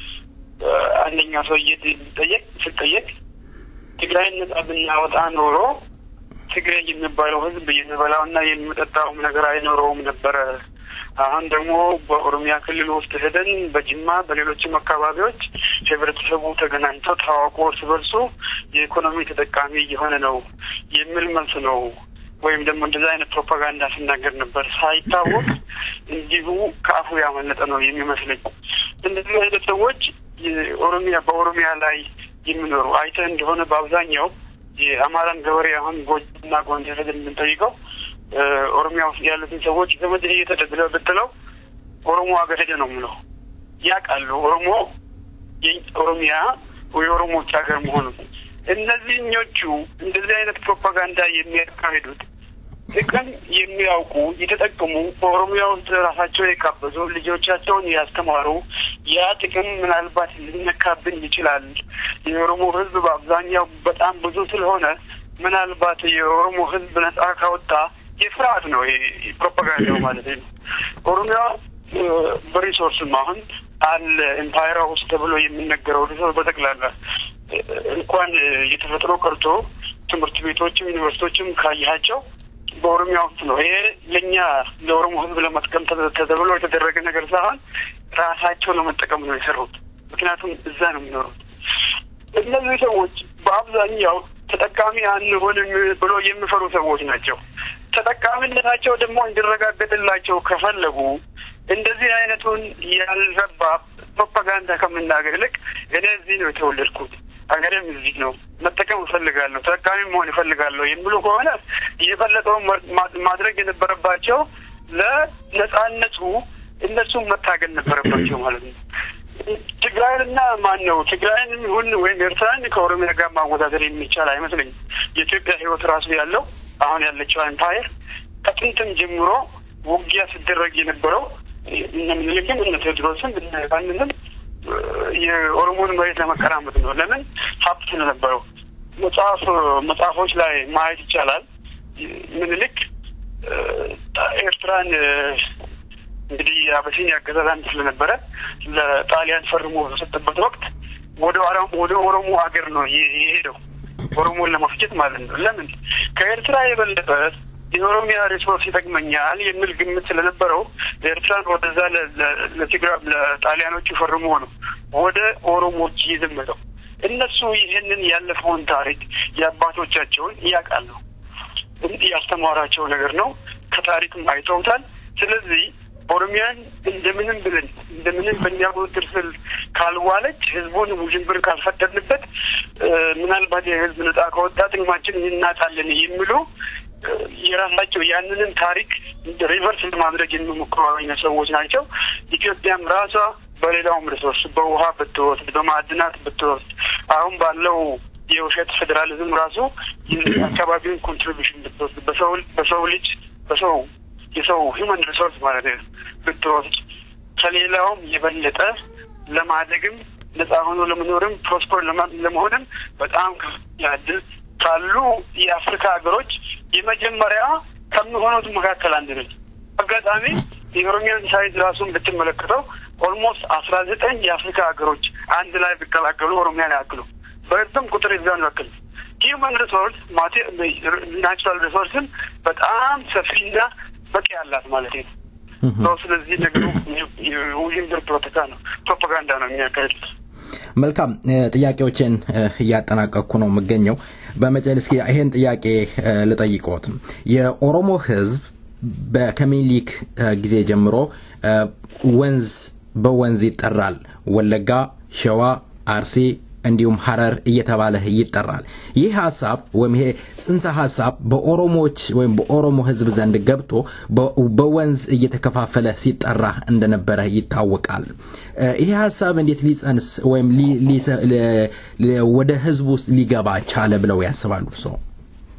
አንደኛ ሰው ጠየቅ ስጠየቅ ትግራይን ነጻ ብናወጣ ኖሮ ትግሬ የሚባለው ሕዝብ የሚበላውና የሚጠጣውም ነገር አይኖረውም ነበረ። አሁን ደግሞ በኦሮሚያ ክልል ውስጥ ሄደን በጅማ በሌሎችም አካባቢዎች ህብረተሰቡ ተገናኝቶ ታዋቆ እርስ በርሱ የኢኮኖሚ ተጠቃሚ እየሆነ ነው የሚል መልስ ነው። ወይም ደግሞ እንደዛ አይነት ፕሮፓጋንዳ ሲናገር ነበር። ሳይታወቅ እንዲሁ ከአፉ ያመለጠ ነው የሚመስለኝ። እንደዚህ አይነት ሰዎች የኦሮሚያ በኦሮሚያ ላይ የሚኖሩ አይተህ እንደሆነ በአብዛኛው የአማራን ገበሬ አሁን ጎጅና ጎንደር ሄደን የምንጠይቀው ኦሮሚያ ውስጥ ያሉትን ሰዎች ዘመድ እየተደብለ ብትለው ኦሮሞ ሀገር ሄደ ነው የምለው። ያውቃሉ ኦሮሞ ኦሮሚያ የኦሮሞዎች ሀገር መሆኑን። እነዚህኞቹ እንደዚህ አይነት ፕሮፓጋንዳ የሚያካሂዱት ጥቅም የሚያውቁ የተጠቀሙ በኦሮሚያ ውስጥ ራሳቸው የካበዙ ልጆቻቸውን ያስተማሩ ያ ጥቅም ምናልባት ሊነካብን ይችላል። የኦሮሞ ሕዝብ በአብዛኛው በጣም ብዙ ስለሆነ ምናልባት የኦሮሞ ሕዝብ ነጻ ካወጣ የፍርሃት ነው ፕሮፓጋንዳው ማለት ነው። ኦሮሚያ በሪሶርስም አሁን አለ ኤምፓየራ ውስጥ ተብሎ የሚነገረው ሪሶርስ በጠቅላላ እንኳን የተፈጥሮ ቀርቶ ትምህርት ቤቶችም ዩኒቨርሲቲዎችም ካያቸው በኦሮሚያ ውስጥ ነው። ይሄ ለእኛ ለኦሮሞ ህዝብ ለመጥቀም ተብሎ የተደረገ ነገር ሳይሆን ራሳቸው ለመጠቀም ነው የሰሩት። ምክንያቱም እዛ ነው የሚኖሩት። እነዚህ ሰዎች በአብዛኛው ተጠቃሚ አንሆንም ብሎ የሚፈሩ ሰዎች ናቸው። ተጠቃሚነታቸው ደግሞ እንዲረጋገጥላቸው ከፈለጉ እንደዚህ አይነቱን ያልረባ ፕሮፓጋንዳ ከምናገር ይልቅ እኔ እዚህ ነው የተወለድኩት ሀገሬም እዚህ ነው፣ መጠቀም እፈልጋለሁ፣ ተጠቃሚ መሆን እፈልጋለሁ የሚሉ ከሆነ የፈለጠውን ማድረግ የነበረባቸው ለነጻነቱ እነሱም መታገል ነበረባቸው ማለት ነው። ትግራይንና ማን ነው ትግራይን ይሁን ወይም ኤርትራን ከኦሮሚያ ጋር ማወዳደር የሚቻል አይመስለኝም። የኢትዮጵያ ሕይወት ራሱ ያለው አሁን ያለችው ኤምፓየር ከጥንትም ጀምሮ ውጊያ ሲደረግ የነበረው እነ ምኒልክም እነ ቴዎድሮስም እነ ዮሐንስም የኦሮሞን መሬት ለመቀራመጥ ነው። ለምን ሀብት ስለነበረው መጽሐፍ መጽሐፎች ላይ ማየት ይቻላል። ምኒልክ ኤርትራን እንግዲህ አበሲኒያ አገዛዝ አንድ ስለነበረ ለጣሊያን ፈርሞ በሰጠበት ወቅት ወደ ወደ ኦሮሞ ሀገር ነው የሄደው ኦሮሞን ለመፍጀት ማለት ነው። ለምን ከኤርትራ የበለጠ የኦሮሚያ ሪሶርስ ይጠቅመኛል የሚል ግምት ስለነበረው ኤርትራን ወደዛ ለትግራ ለጣሊያኖቹ ፈርሞ ነው ወደ ኦሮሞች ይዘመተው። እነሱ ይህንን ያለፈውን ታሪክ የአባቶቻቸውን ያውቃሉ። ያስተማራቸው ነገር ነው። ከታሪክም አይተውታል። ስለዚህ ኦሮሚያን እንደምንም ብለን እንደምንም በእኛ ቁጥጥር ስር ካልዋለች ህዝቡን ውዥንብር ካልፈጠርንበት ምናልባት የህዝብ ነጻ ከወጣ ጥቅማችን እናጣለን የሚሉ የራሳቸው ያንንም ታሪክ ሪቨርስ ለማድረግ የሚሞክሩ አይነት ሰዎች ናቸው። ኢትዮጵያም ራሷ በሌላውም ሪሶርስ በውሃ ብትወስድ፣ በማዕድናት ብትወስድ አሁን ባለው የውሸት ፌዴራሊዝም ራሱ የአካባቢውን ኮንትሪቢሽን ብትወስድ በሰው በሰው ልጅ በሰው የሰው ሂውማን ሪሶርስ ማለት ነው ብትወስድ ከሌላውም የበለጠ ለማደግም ነጻ ሆኖ ለመኖርም ፕሮስፐር ለመሆንም በጣም ያድል ካሉ የአፍሪካ ሀገሮች የመጀመሪያ ከሚሆኑት መካከል አንድ ነች። አጋጣሚ የኦሮሚያን ሳይዝ ራሱን ብትመለከተው ኦልሞስት አስራ ዘጠኝ የአፍሪካ ሀገሮች አንድ ላይ ቢቀላቀሉ ኦሮሚያን ያክሉ በህዝብም ቁጥር ይዛን ያክል ሂውማን ሪሶርስ ናቹራል ሪሶርስን በጣም ሰፊና በቂ ያላት ማለት ነው። ስለዚህ ነገሩ ውዥንብር ፖለቲካ ነው፣ ፕሮፓጋንዳ ነው የሚያካሂዱት። መልካም ጥያቄዎችን እያጠናቀቅኩ ነው የምገኘው። በመጨረሻ እስኪ ይሄን ጥያቄ ልጠይቅዎት። የኦሮሞ ህዝብ ከሚኒሊክ ጊዜ ጀምሮ ወንዝ በወንዝ ይጠራል። ወለጋ፣ ሸዋ፣ አርሲ እንዲሁም ሀረር እየተባለ ይጠራል። ይህ ሀሳብ ወይም ይሄ ጽንሰ ሀሳብ በኦሮሞዎች ወይም በኦሮሞ ህዝብ ዘንድ ገብቶ በወንዝ እየተከፋፈለ ሲጠራ እንደነበረ ይታወቃል። ይሄ ሀሳብ እንዴት ሊጸንስ ወይም ወደ ህዝቡ ውስጥ ሊገባ ቻለ ብለው ያስባሉ ሰው?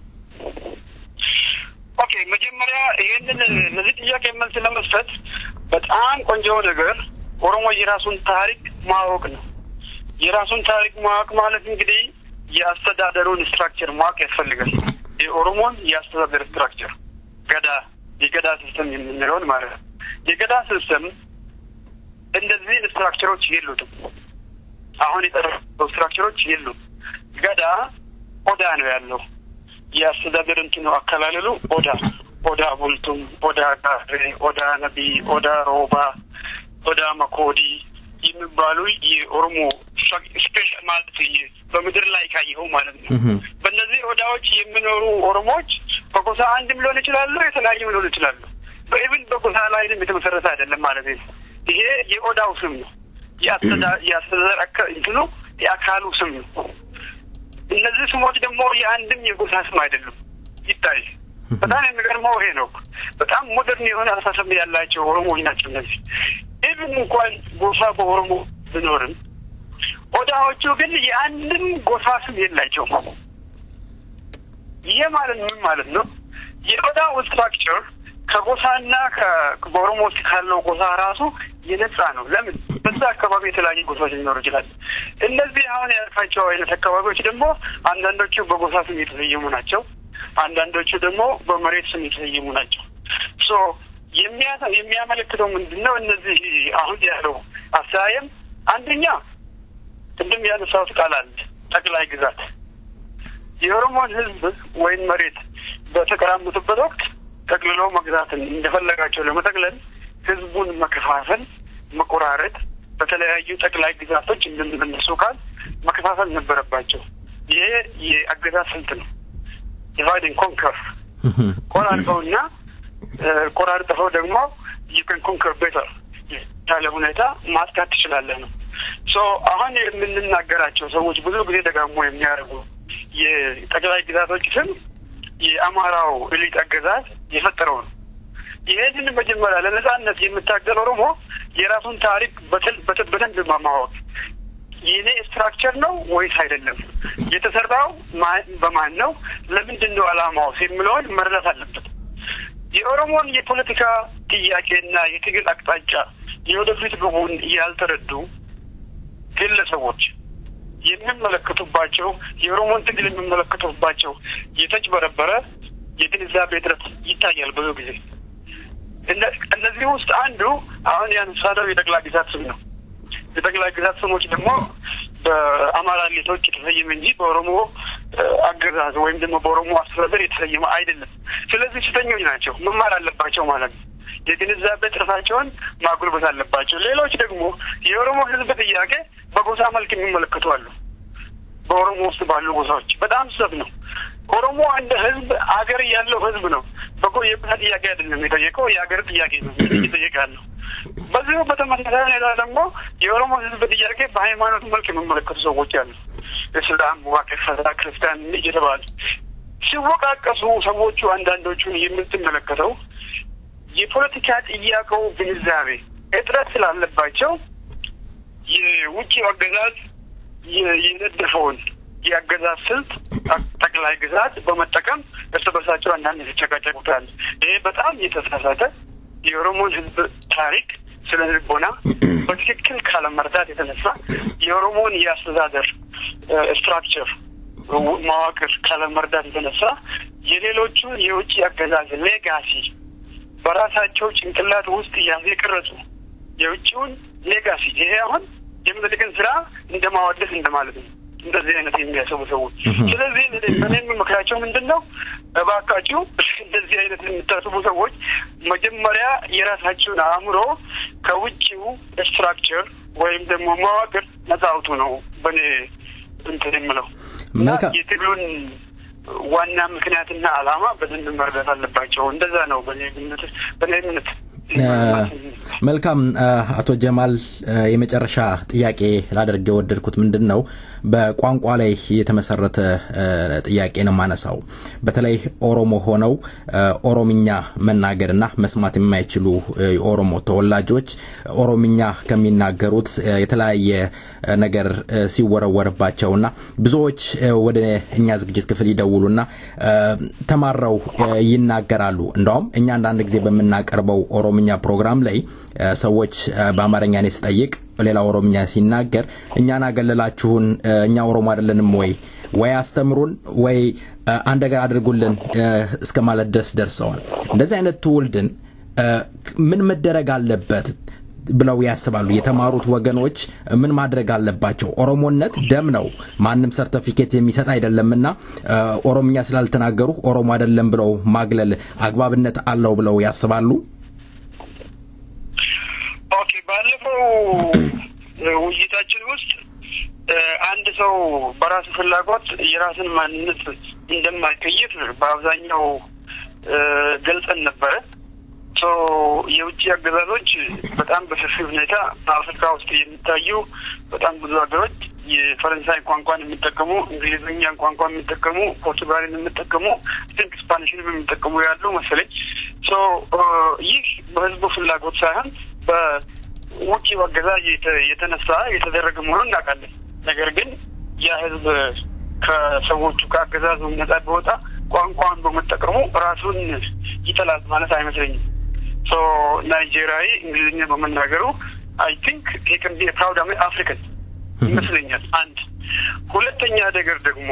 ኦኬ፣ መጀመሪያ ይህንን ለዚህ ጥያቄ መልስ ለመስጠት በጣም ቆንጆ ነገር ኦሮሞ የራሱን ታሪክ ማወቅ ነው። የራሱን ታሪክ ማወቅ ማለት እንግዲህ የአስተዳደሩን ስትራክቸር ማወቅ ያስፈልጋል። የኦሮሞን የአስተዳደር ስትራክቸር ገዳ የገዳ ሲስተም የምንለውን ማለት ነው። የገዳ ሲስተም እንደዚህ ስትራክቸሮች የሉትም። አሁን የጠረው ስትራክቸሮች የሉም። ገዳ ኦዳ ነው ያለው። የአስተዳደር እንትኑ አከላለሉ ኦዳ ኦዳ ቡልቱም፣ ኦዳ ጋሬ፣ ኦዳ ነቢ፣ ኦዳ ሮባ፣ ኦዳ መኮዲ የሚባሉ የኦሮሞ ስፔሻል ማለት በምድር ላይ ካየኸው ማለት ነው። በእነዚህ ኦዳዎች የሚኖሩ ኦሮሞዎች በጎሳ አንድም ሊሆን ይችላሉ፣ የተለያዩ ሊሆን ይችላሉ። በኢቭን በጎሳ ላይንም የተመሰረተ አይደለም ማለት ነው። ይሄ የኦዳው ስም ነው። የአስተዳደር እንትኑ የአካሉ ስም ነው። እነዚህ ስሞች ደግሞ የአንድም የጎሳ ስም አይደሉም። ይታይ በጣም የሚገርመው ይሄ ነው። በጣም ሞደርን የሆነ አስተሳሰብ ያላቸው ኦሮሞዎች ናቸው እነዚህ። ኢቭን እንኳን ጎሳ በኦሮሞ ቢኖርም ኦዳዎቹ ግን የአንድም ጎሳ ስም የላቸውም። ይሄ ማለት ምን ማለት ነው? የኦዳው ስትራክቸር ከጎሳና በኦሮሞ ውስጥ ካለው ጎሳ ራሱ የነጻ ነው። ለምን በዛ አካባቢ የተለያዩ ጎሳዎች ሊኖሩ ይችላል። እነዚህ አሁን ያልካቸው አይነት አካባቢዎች ደግሞ አንዳንዶቹ በጎሳ ስም የተሰየሙ ናቸው። አንዳንዶቹ ደግሞ በመሬት ስም የተሰየሙ ናቸው። ሶ የሚያመለክተው ምንድን ነው? እነዚህ አሁን ያለው አስተያየም አንደኛ ቅድም ያነሳሁት ቃል አለ ጠቅላይ ግዛት የኦሮሞን ሕዝብ ወይም መሬት በተቀራመጡበት ወቅት ጠቅልሎ መግዛትን እንደፈለጋቸው ለመጠቅለል ህዝቡን መከፋፈል፣ መቆራረጥ በተለያዩ ጠቅላይ ግዛቶች እንደሚመለሱ ካል መከፋፈል ነበረባቸው። ይሄ የአገዛዝ ስልት ነው። ዲቫይድን ኮንከር ቆራርጠውና ቆራርጠው ደግሞ ዩከን ኮንከር ቤተር ያለ ሁኔታ ማጥቃት ትችላለህ ነው። ሶ አሁን የምንናገራቸው ሰዎች ብዙ ጊዜ ደጋግሞ የሚያደርጉ የጠቅላይ ግዛቶች ስም የአማራው ኤሊት አገዛዝ የፈጠረው ነው። ይሄንን መጀመሪያ ለነጻነት የምታገል ኦሮሞ የራሱን ታሪክ በደንብ ማማወቅ የኔ ስትራክቸር ነው ወይስ አይደለም፣ የተሰራው በማን ነው፣ ለምንድን ነው አላማውስ የሚለውን መረዳት አለበት። የኦሮሞን የፖለቲካ ጥያቄና የትግል አቅጣጫ የወደፊት ግቡን ያልተረዱ ግለሰቦች የሚመለከቱባቸው የኦሮሞን ትግል የሚመለከቱባቸው የተጭበረበረ የግንዛቤ እጥረት ይታያል ብዙ ጊዜ። እነዚህ ውስጥ አንዱ አሁን ያነሳነው የጠቅላይ ግዛት ስም ነው። የጠቅላይ ግዛት ስሞች ደግሞ በአማራ ሌቶች የተሰየመ እንጂ በኦሮሞ አገዛዝ ወይም ደግሞ በኦሮሞ አስተዳደር የተሰየመ አይደለም። ስለዚህ ስህተኞች ናቸው፣ መማር አለባቸው ማለት ነው። የግንዛቤ ጥረታቸውን ማጉልበት አለባቸው። ሌሎች ደግሞ የኦሮሞ ሕዝብ ጥያቄ በጎሳ መልክ የሚመለከቱ አሉ። በኦሮሞ ውስጥ ባሉ ጎሳዎች በጣም ስህተት ነው። ኦሮሞ እንደ ሕዝብ አገር ያለው ሕዝብ ነው። በጎ የጎሳ ጥያቄ አይደለም የጠየቀው የሀገር ጥያቄ ነው እየጠየቀ ያለው። በዚሁ በተመሳሳይ ሁኔታ ደግሞ የኦሮሞ ሕዝብ ጥያቄ በሃይማኖት መልክ የሚመለከቱ ሰዎች አሉ። እስላም፣ ዋቄ ፈታ፣ ክርስቲያን እየተባሉ ሲወቃቀሱ ሰዎቹ አንዳንዶቹን የምትመለከተው የፖለቲካ ጥያቄው ግንዛቤ እጥረት ስላለባቸው የውጭ አገዛዝ የነደፈውን የአገዛዝ ስልት ጠቅላይ ግዛት በመጠቀም እርስ በርሳቸው አንዳንድ የተጨቃጨቁታል። ይሄ በጣም የተሳሳተ የኦሮሞን ህዝብ ታሪክ ስለ ልቦና በትክክል ካለመረዳት የተነሳ የኦሮሞን የአስተዳደር ስትራክቸር መዋቅር ካለመረዳት የተነሳ የሌሎቹን የውጭ አገዛዝ ሌጋሲ በራሳቸው ጭንቅላት ውስጥ እያዙ የቀረጹ የውጭውን ሌጋሲ ይሄ አሁን የምኒልክን ስራ እንደ ማወደስ እንደማለት ነው። እንደዚህ አይነት የሚያሰቡ ሰዎች። ስለዚህ በእኔ የምመክራቸው ምንድን ነው? እባካችሁ እንደዚህ አይነት የምታስቡ ሰዎች መጀመሪያ የራሳችሁን አእምሮ ከውጭው ስትራክቸር ወይም ደግሞ መዋቅር ነጻ አውጡ ነው በእኔ እንትን የምለው እና የትግሉን ዋና ምክንያትና ዓላማ በደንብ መረዳት አለባቸው። እንደዛ ነው በእኔ ግምት በእኔ እምነት። መልካም አቶ ጀማል የመጨረሻ ጥያቄ ላደርግ የወደድኩት ምንድን ነው በቋንቋ ላይ የተመሰረተ ጥያቄ ነው ማነሳው በተለይ ኦሮሞ ሆነው ኦሮምኛ መናገርና መስማት የማይችሉ የኦሮሞ ተወላጆች ኦሮምኛ ከሚናገሩት የተለያየ ነገር ሲወረወርባቸውና ብዙዎች ወደ እኛ ዝግጅት ክፍል ይደውሉና ተማረው ይናገራሉ እንደውም እኛ አንዳንድ ጊዜ በምናቀርበው ኦሮምኛ ኦሮምኛ ፕሮግራም ላይ ሰዎች በአማርኛ እኔ ስጠይቅ ሌላ ኦሮምኛ ሲናገር እኛን አገለላችሁን፣ እኛ ኦሮሞ አይደለንም ወይ ወይ አስተምሩን ወይ አንድ ነገር አድርጉልን እስከ ማለት ድረስ ደርሰዋል። እንደዚህ አይነት ትውልድን ምን መደረግ አለበት ብለው ያስባሉ? የተማሩት ወገኖች ምን ማድረግ አለባቸው? ኦሮሞነት ደም ነው፣ ማንም ሰርተፊኬት የሚሰጥ አይደለምና ኦሮምኛ ስላልተናገሩ ኦሮሞ አይደለም ብለው ማግለል አግባብነት አለው ብለው ያስባሉ? ኦኬ፣ ባለፈው ውይይታችን ውስጥ አንድ ሰው በራሱ ፍላጎት የራስን ማንነት እንደማይቀይር በአብዛኛው ገልጸን ነበረ። የውጭ አገዛዞች በጣም በሰፊ ሁኔታ በአፍሪካ ውስጥ የሚታዩ በጣም ብዙ ሀገሮች የፈረንሳይ ቋንቋን የሚጠቀሙ፣ እንግሊዝኛን ቋንቋ የሚጠቀሙ፣ ፖርቱጋልን የሚጠቀሙ፣ ስንክ ስፓኒሽንም የሚጠቀሙ ያሉ መሰለኝ። ይህ በህዝቡ ፍላጎት ሳይሆን በውጭ አገዛዝ የተነሳ የተደረገ መሆኑን እናውቃለን። ነገር ግን ያ ህዝብ ከሰዎቹ ከአገዛዙ ነጻ ቢወጣ ቋንቋን በመጠቀሙ ራሱን ይጠላል ማለት አይመስለኝም። ሶ ናይጄሪያዊ እንግሊዝኛ በመናገሩ አይ ቲንክ ሄክን ቢ ፕራውድ አፍሪካን ይመስለኛል። አንድ ሁለተኛ ነገር ደግሞ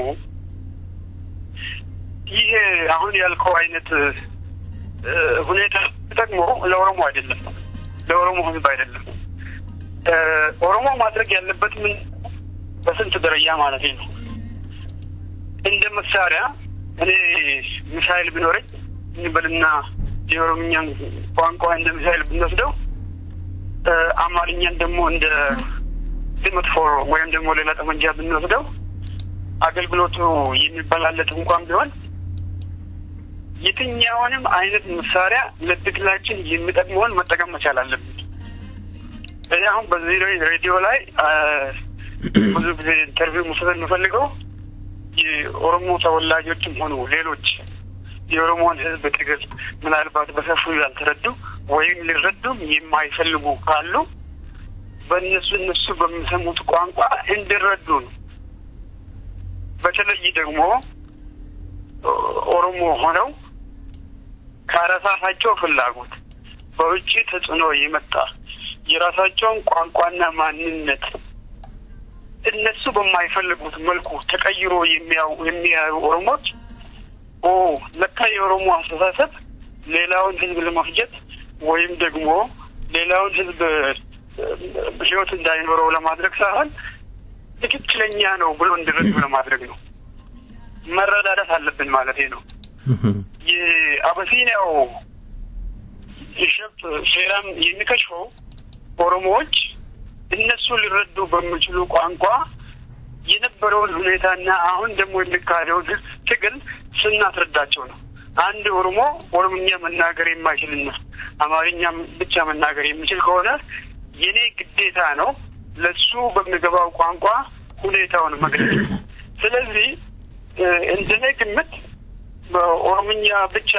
ይህ አሁን ያልከው አይነት ሁኔታ ደግሞ ለኦሮሞ አይደለም፣ ለኦሮሞ ህዝብ አይደለም። ኦሮሞ ማድረግ ያለበት ምን በስንት ደረጃ ማለት ነው እንደ መሳሪያ እኔ ሚሳይል ቢኖረኝ እንበልና የኦሮምኛን ቋንቋ እንደ ሚሳይል ብንወስደው አማርኛን ደግሞ እንደ መጥፎር ወይም ደግሞ ሌላ ጠመንጃ ብንወስደው አገልግሎቱ የሚበላለጥ እንኳን ቢሆን የትኛውንም አይነት መሳሪያ ለትግላችን የሚጠቅመውን መጠቀም መቻል አለብን። እኔ አሁን በዚህ ሬዲዮ ላይ ብዙ ጊዜ ኢንተርቪው መውሰድ የምፈልገው የኦሮሞ ተወላጆችም ሆኑ ሌሎች የኦሮሞን ሕዝብ ትግል ምናልባት በሰፊው ያልተረዱ ወይም ሊረዱም የማይፈልጉ ካሉ በእነሱ እነሱ በሚሰሙት ቋንቋ እንዲረዱ ነው። በተለይ ደግሞ ኦሮሞ ሆነው ከራሳቸው ፍላጎት በውጭ ተጽዕኖ የመጣ የራሳቸውን ቋንቋና ማንነት እነሱ በማይፈልጉት መልኩ ተቀይሮ የሚያዩ ኦሮሞች ኦ ለካ የኦሮሞ አስተሳሰብ ሌላውን ህዝብ ለመፍጀት ወይም ደግሞ ሌላውን ህዝብ ህይወት እንዳይኖረው ለማድረግ ሳይሆን ትክክለኛ ነው ብሎ እንዲረዱ ለማድረግ ነው። መረዳዳት አለብን ማለት ነው። የአበሲኒያው ቢሸፕ ሴራም የሚከሽፈው ኦሮሞዎች እነሱ ሊረዱ በሚችሉ ቋንቋ የነበረውን ሁኔታና አሁን ደግሞ የሚካሄደውን ትግል ስናስረዳቸው ነው። አንድ ኦሮሞ ኦሮምኛ መናገር የማይችልና አማርኛ ብቻ መናገር የሚችል ከሆነ የኔ ግዴታ ነው ለሱ በሚገባው ቋንቋ ሁኔታውን መግለጽ። ስለዚህ እንደኔ ግምት በኦሮምኛ ብቻ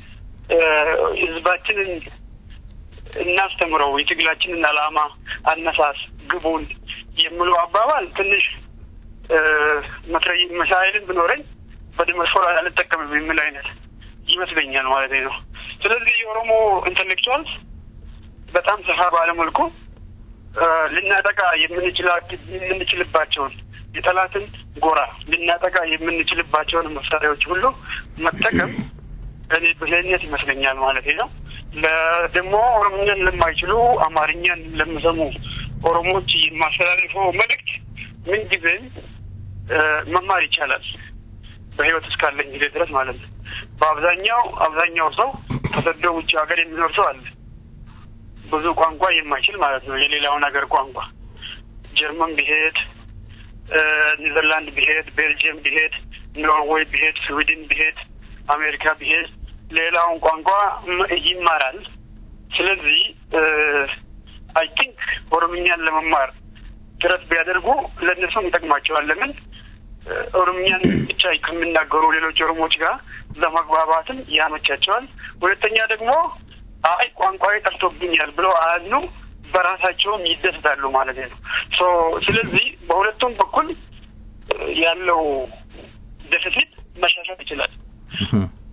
ህዝባችንን እናስተምረው የትግላችንን ዓላማ፣ አነሳስ፣ ግቡን የሚለው አባባል ትንሽ መትረይ መሳይልን ብኖረኝ በዲመስፎራ አልጠቀምም የሚል አይነት ይመስለኛል ማለት ነው። ስለዚህ የኦሮሞ ኢንተሌክቹዋልስ በጣም ሰፋ ባለመልኩ ልናጠቃ የምንችልባቸውን የጠላትን ጎራ ልናጠቃ የምንችልባቸውን መሳሪያዎች ሁሉ መጠቀም እኔ ብልህነት ይመስለኛል ማለት ነው። ደግሞ ኦሮምኛን ለማይችሉ አማርኛን ለሚሰሙ ኦሮሞዎች የማስተላልፈው መልእክት ምንጊዜም መማር ይቻላል በህይወት እስካለኝ ጊዜ ድረስ ማለት ነው። በአብዛኛው አብዛኛው ሰው ተሰዶ ውጭ ሀገር የሚኖር ሰው አለ። ብዙ ቋንቋ የማይችል ማለት ነው። የሌላውን ሀገር ቋንቋ ጀርመን ቢሄድ፣ ኒዘርላንድ ቢሄድ፣ ቤልጅየም ቢሄድ፣ ኖርዌይ ቢሄድ፣ ስዊድን ቢሄድ፣ አሜሪካ ቢሄድ ሌላውን ቋንቋ ይማራል። ስለዚህ አይ ቲንክ ኦሮምኛን ለመማር ጥረት ቢያደርጉ ለእነሱም ይጠቅማቸዋል። ለምን ኦሮምኛን ብቻ ከሚናገሩ ሌሎች ኦሮሞዎች ጋር ለመግባባትም ያመቻቸዋል። ሁለተኛ ደግሞ አይ ቋንቋዬ ጠፍቶብኛል ብለው አያዝኑ፣ በራሳቸውም ይደሰታሉ ማለት ነው። ስለዚህ በሁለቱም በኩል ያለው ደፊሲት መሻሻል ይችላል።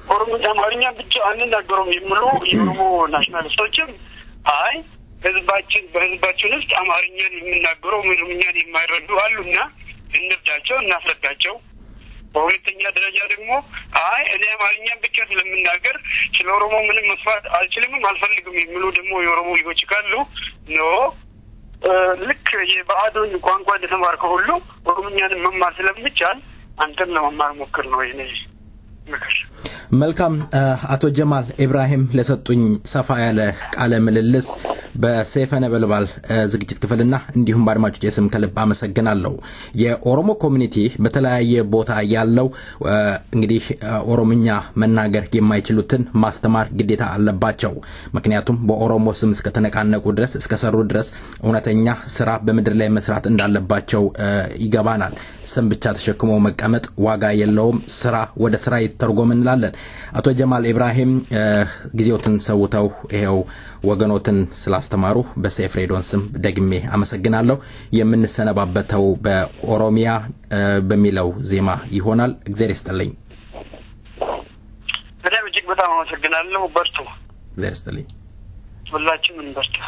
ኦሮሞ አማርኛ ብቻ አንናገሩም የሚሉ የኦሮሞ ናሽናሊስቶችም አይ ህዝባችን በህዝባችን ውስጥ አማርኛን የሚናገሩ ኦሮምኛን የማይረዱ አሉና እንርዳቸው፣ እናስረዳቸው። በሁለተኛ ደረጃ ደግሞ አይ እኔ አማርኛን ብቻ ስለምናገር ስለ ኦሮሞ ምንም መስፋት አልችልምም አልፈልግም የሚሉ ደግሞ የኦሮሞ ልጆች ካሉ ኖ ልክ የባዕዱን ቋንቋ እንደተማርከው ሁሉ ኦሮምኛንን መማር ስለሚቻል አንተም ለመማር ሞክር ነው የኔ ምክር። መልካም አቶ ጀማል ኢብራሂም ለሰጡኝ ሰፋ ያለ ቃለ ምልልስ በሰይፈ ነበልባል ዝግጅት ክፍልና እንዲሁም በአድማጮች የስም ከልብ አመሰግናለሁ። የኦሮሞ ኮሚኒቲ በተለያየ ቦታ ያለው እንግዲህ ኦሮምኛ መናገር የማይችሉትን ማስተማር ግዴታ አለባቸው። ምክንያቱም በኦሮሞ ስም እስከተነቃነቁ ድረስ እስከሰሩ ድረስ እውነተኛ ስራ በምድር ላይ መስራት እንዳለባቸው ይገባናል። ስም ብቻ ተሸክሞ መቀመጥ ዋጋ የለውም። ስራ ወደ ስራ ይተርጎም እንላለን። አቶ ጀማል ኢብራሂም ጊዜዎትን ሰውተው ይሄው ወገኖትን ስላስተማሩ በሴፍ ሬዲዮን ስም ደግሜ አመሰግናለሁ። የምንሰነባበተው በኦሮሚያ በሚለው ዜማ ይሆናል። እግዜር ይስጥልኝ። በጣም እጅግ በጣም አመሰግናለሁ። በርቱ። እግዜር ይስጥልኝ። ሁላችንም እንበርታ።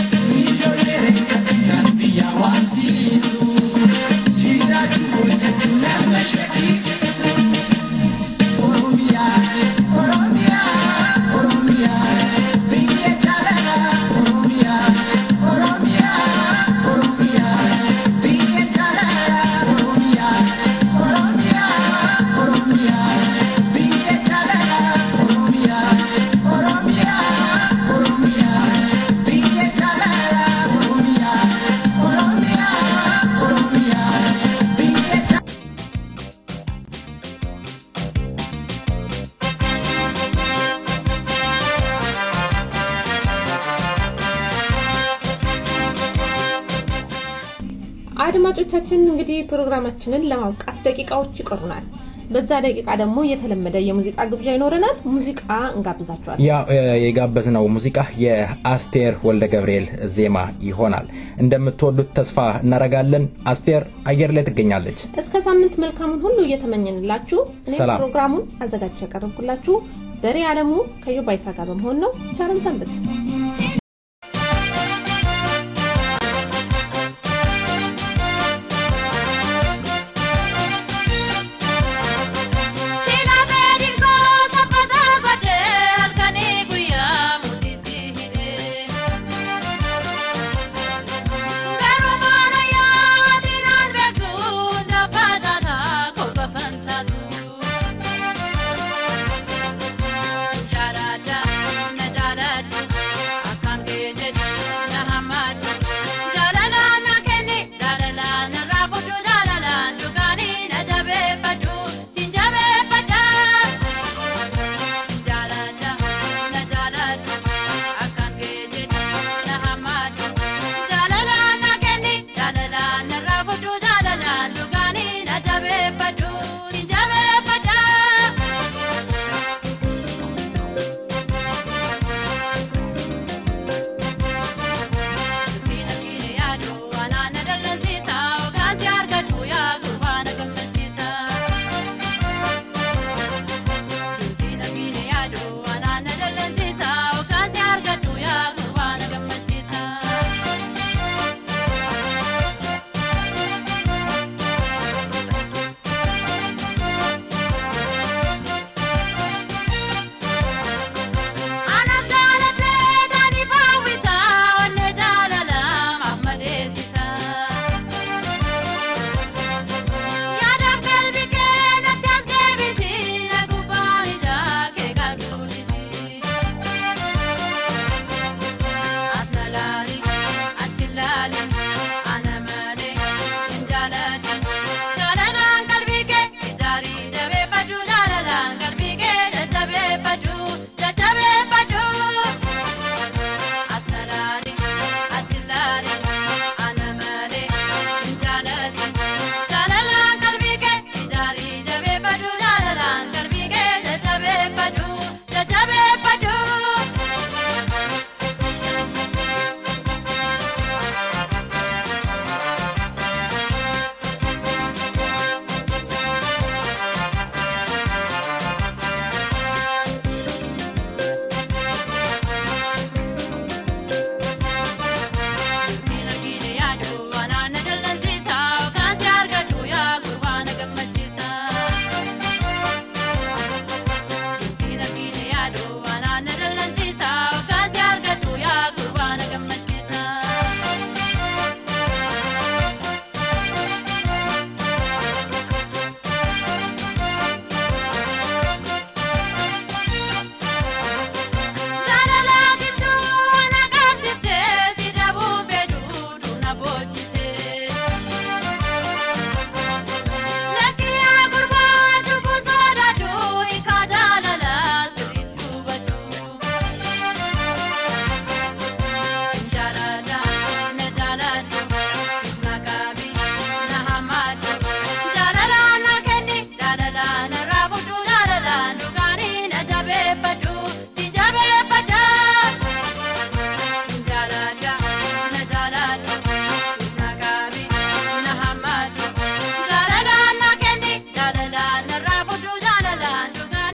Jira tu አድማጮቻችን እንግዲህ ፕሮግራማችንን ለማብቃት ደቂቃዎች ይቀሩናል። በዛ ደቂቃ ደግሞ የተለመደ የሙዚቃ ግብዣ ይኖረናል። ሙዚቃ እንጋብዛችኋል። ያ የጋበዝነው ሙዚቃ የአስቴር ወልደ ገብርኤል ዜማ ይሆናል። እንደምትወዱት ተስፋ እናደርጋለን። አስቴር አየር ላይ ትገኛለች። እስከ ሳምንት መልካሙን ሁሉ እየተመኘንላችሁ እኔ ሰላም። ፕሮግራሙን አዘጋጅ ያቀረብኩላችሁ በሬ አለሙ ከዮባይሳ ጋር በመሆን ነው። ቻለን ሰንብት።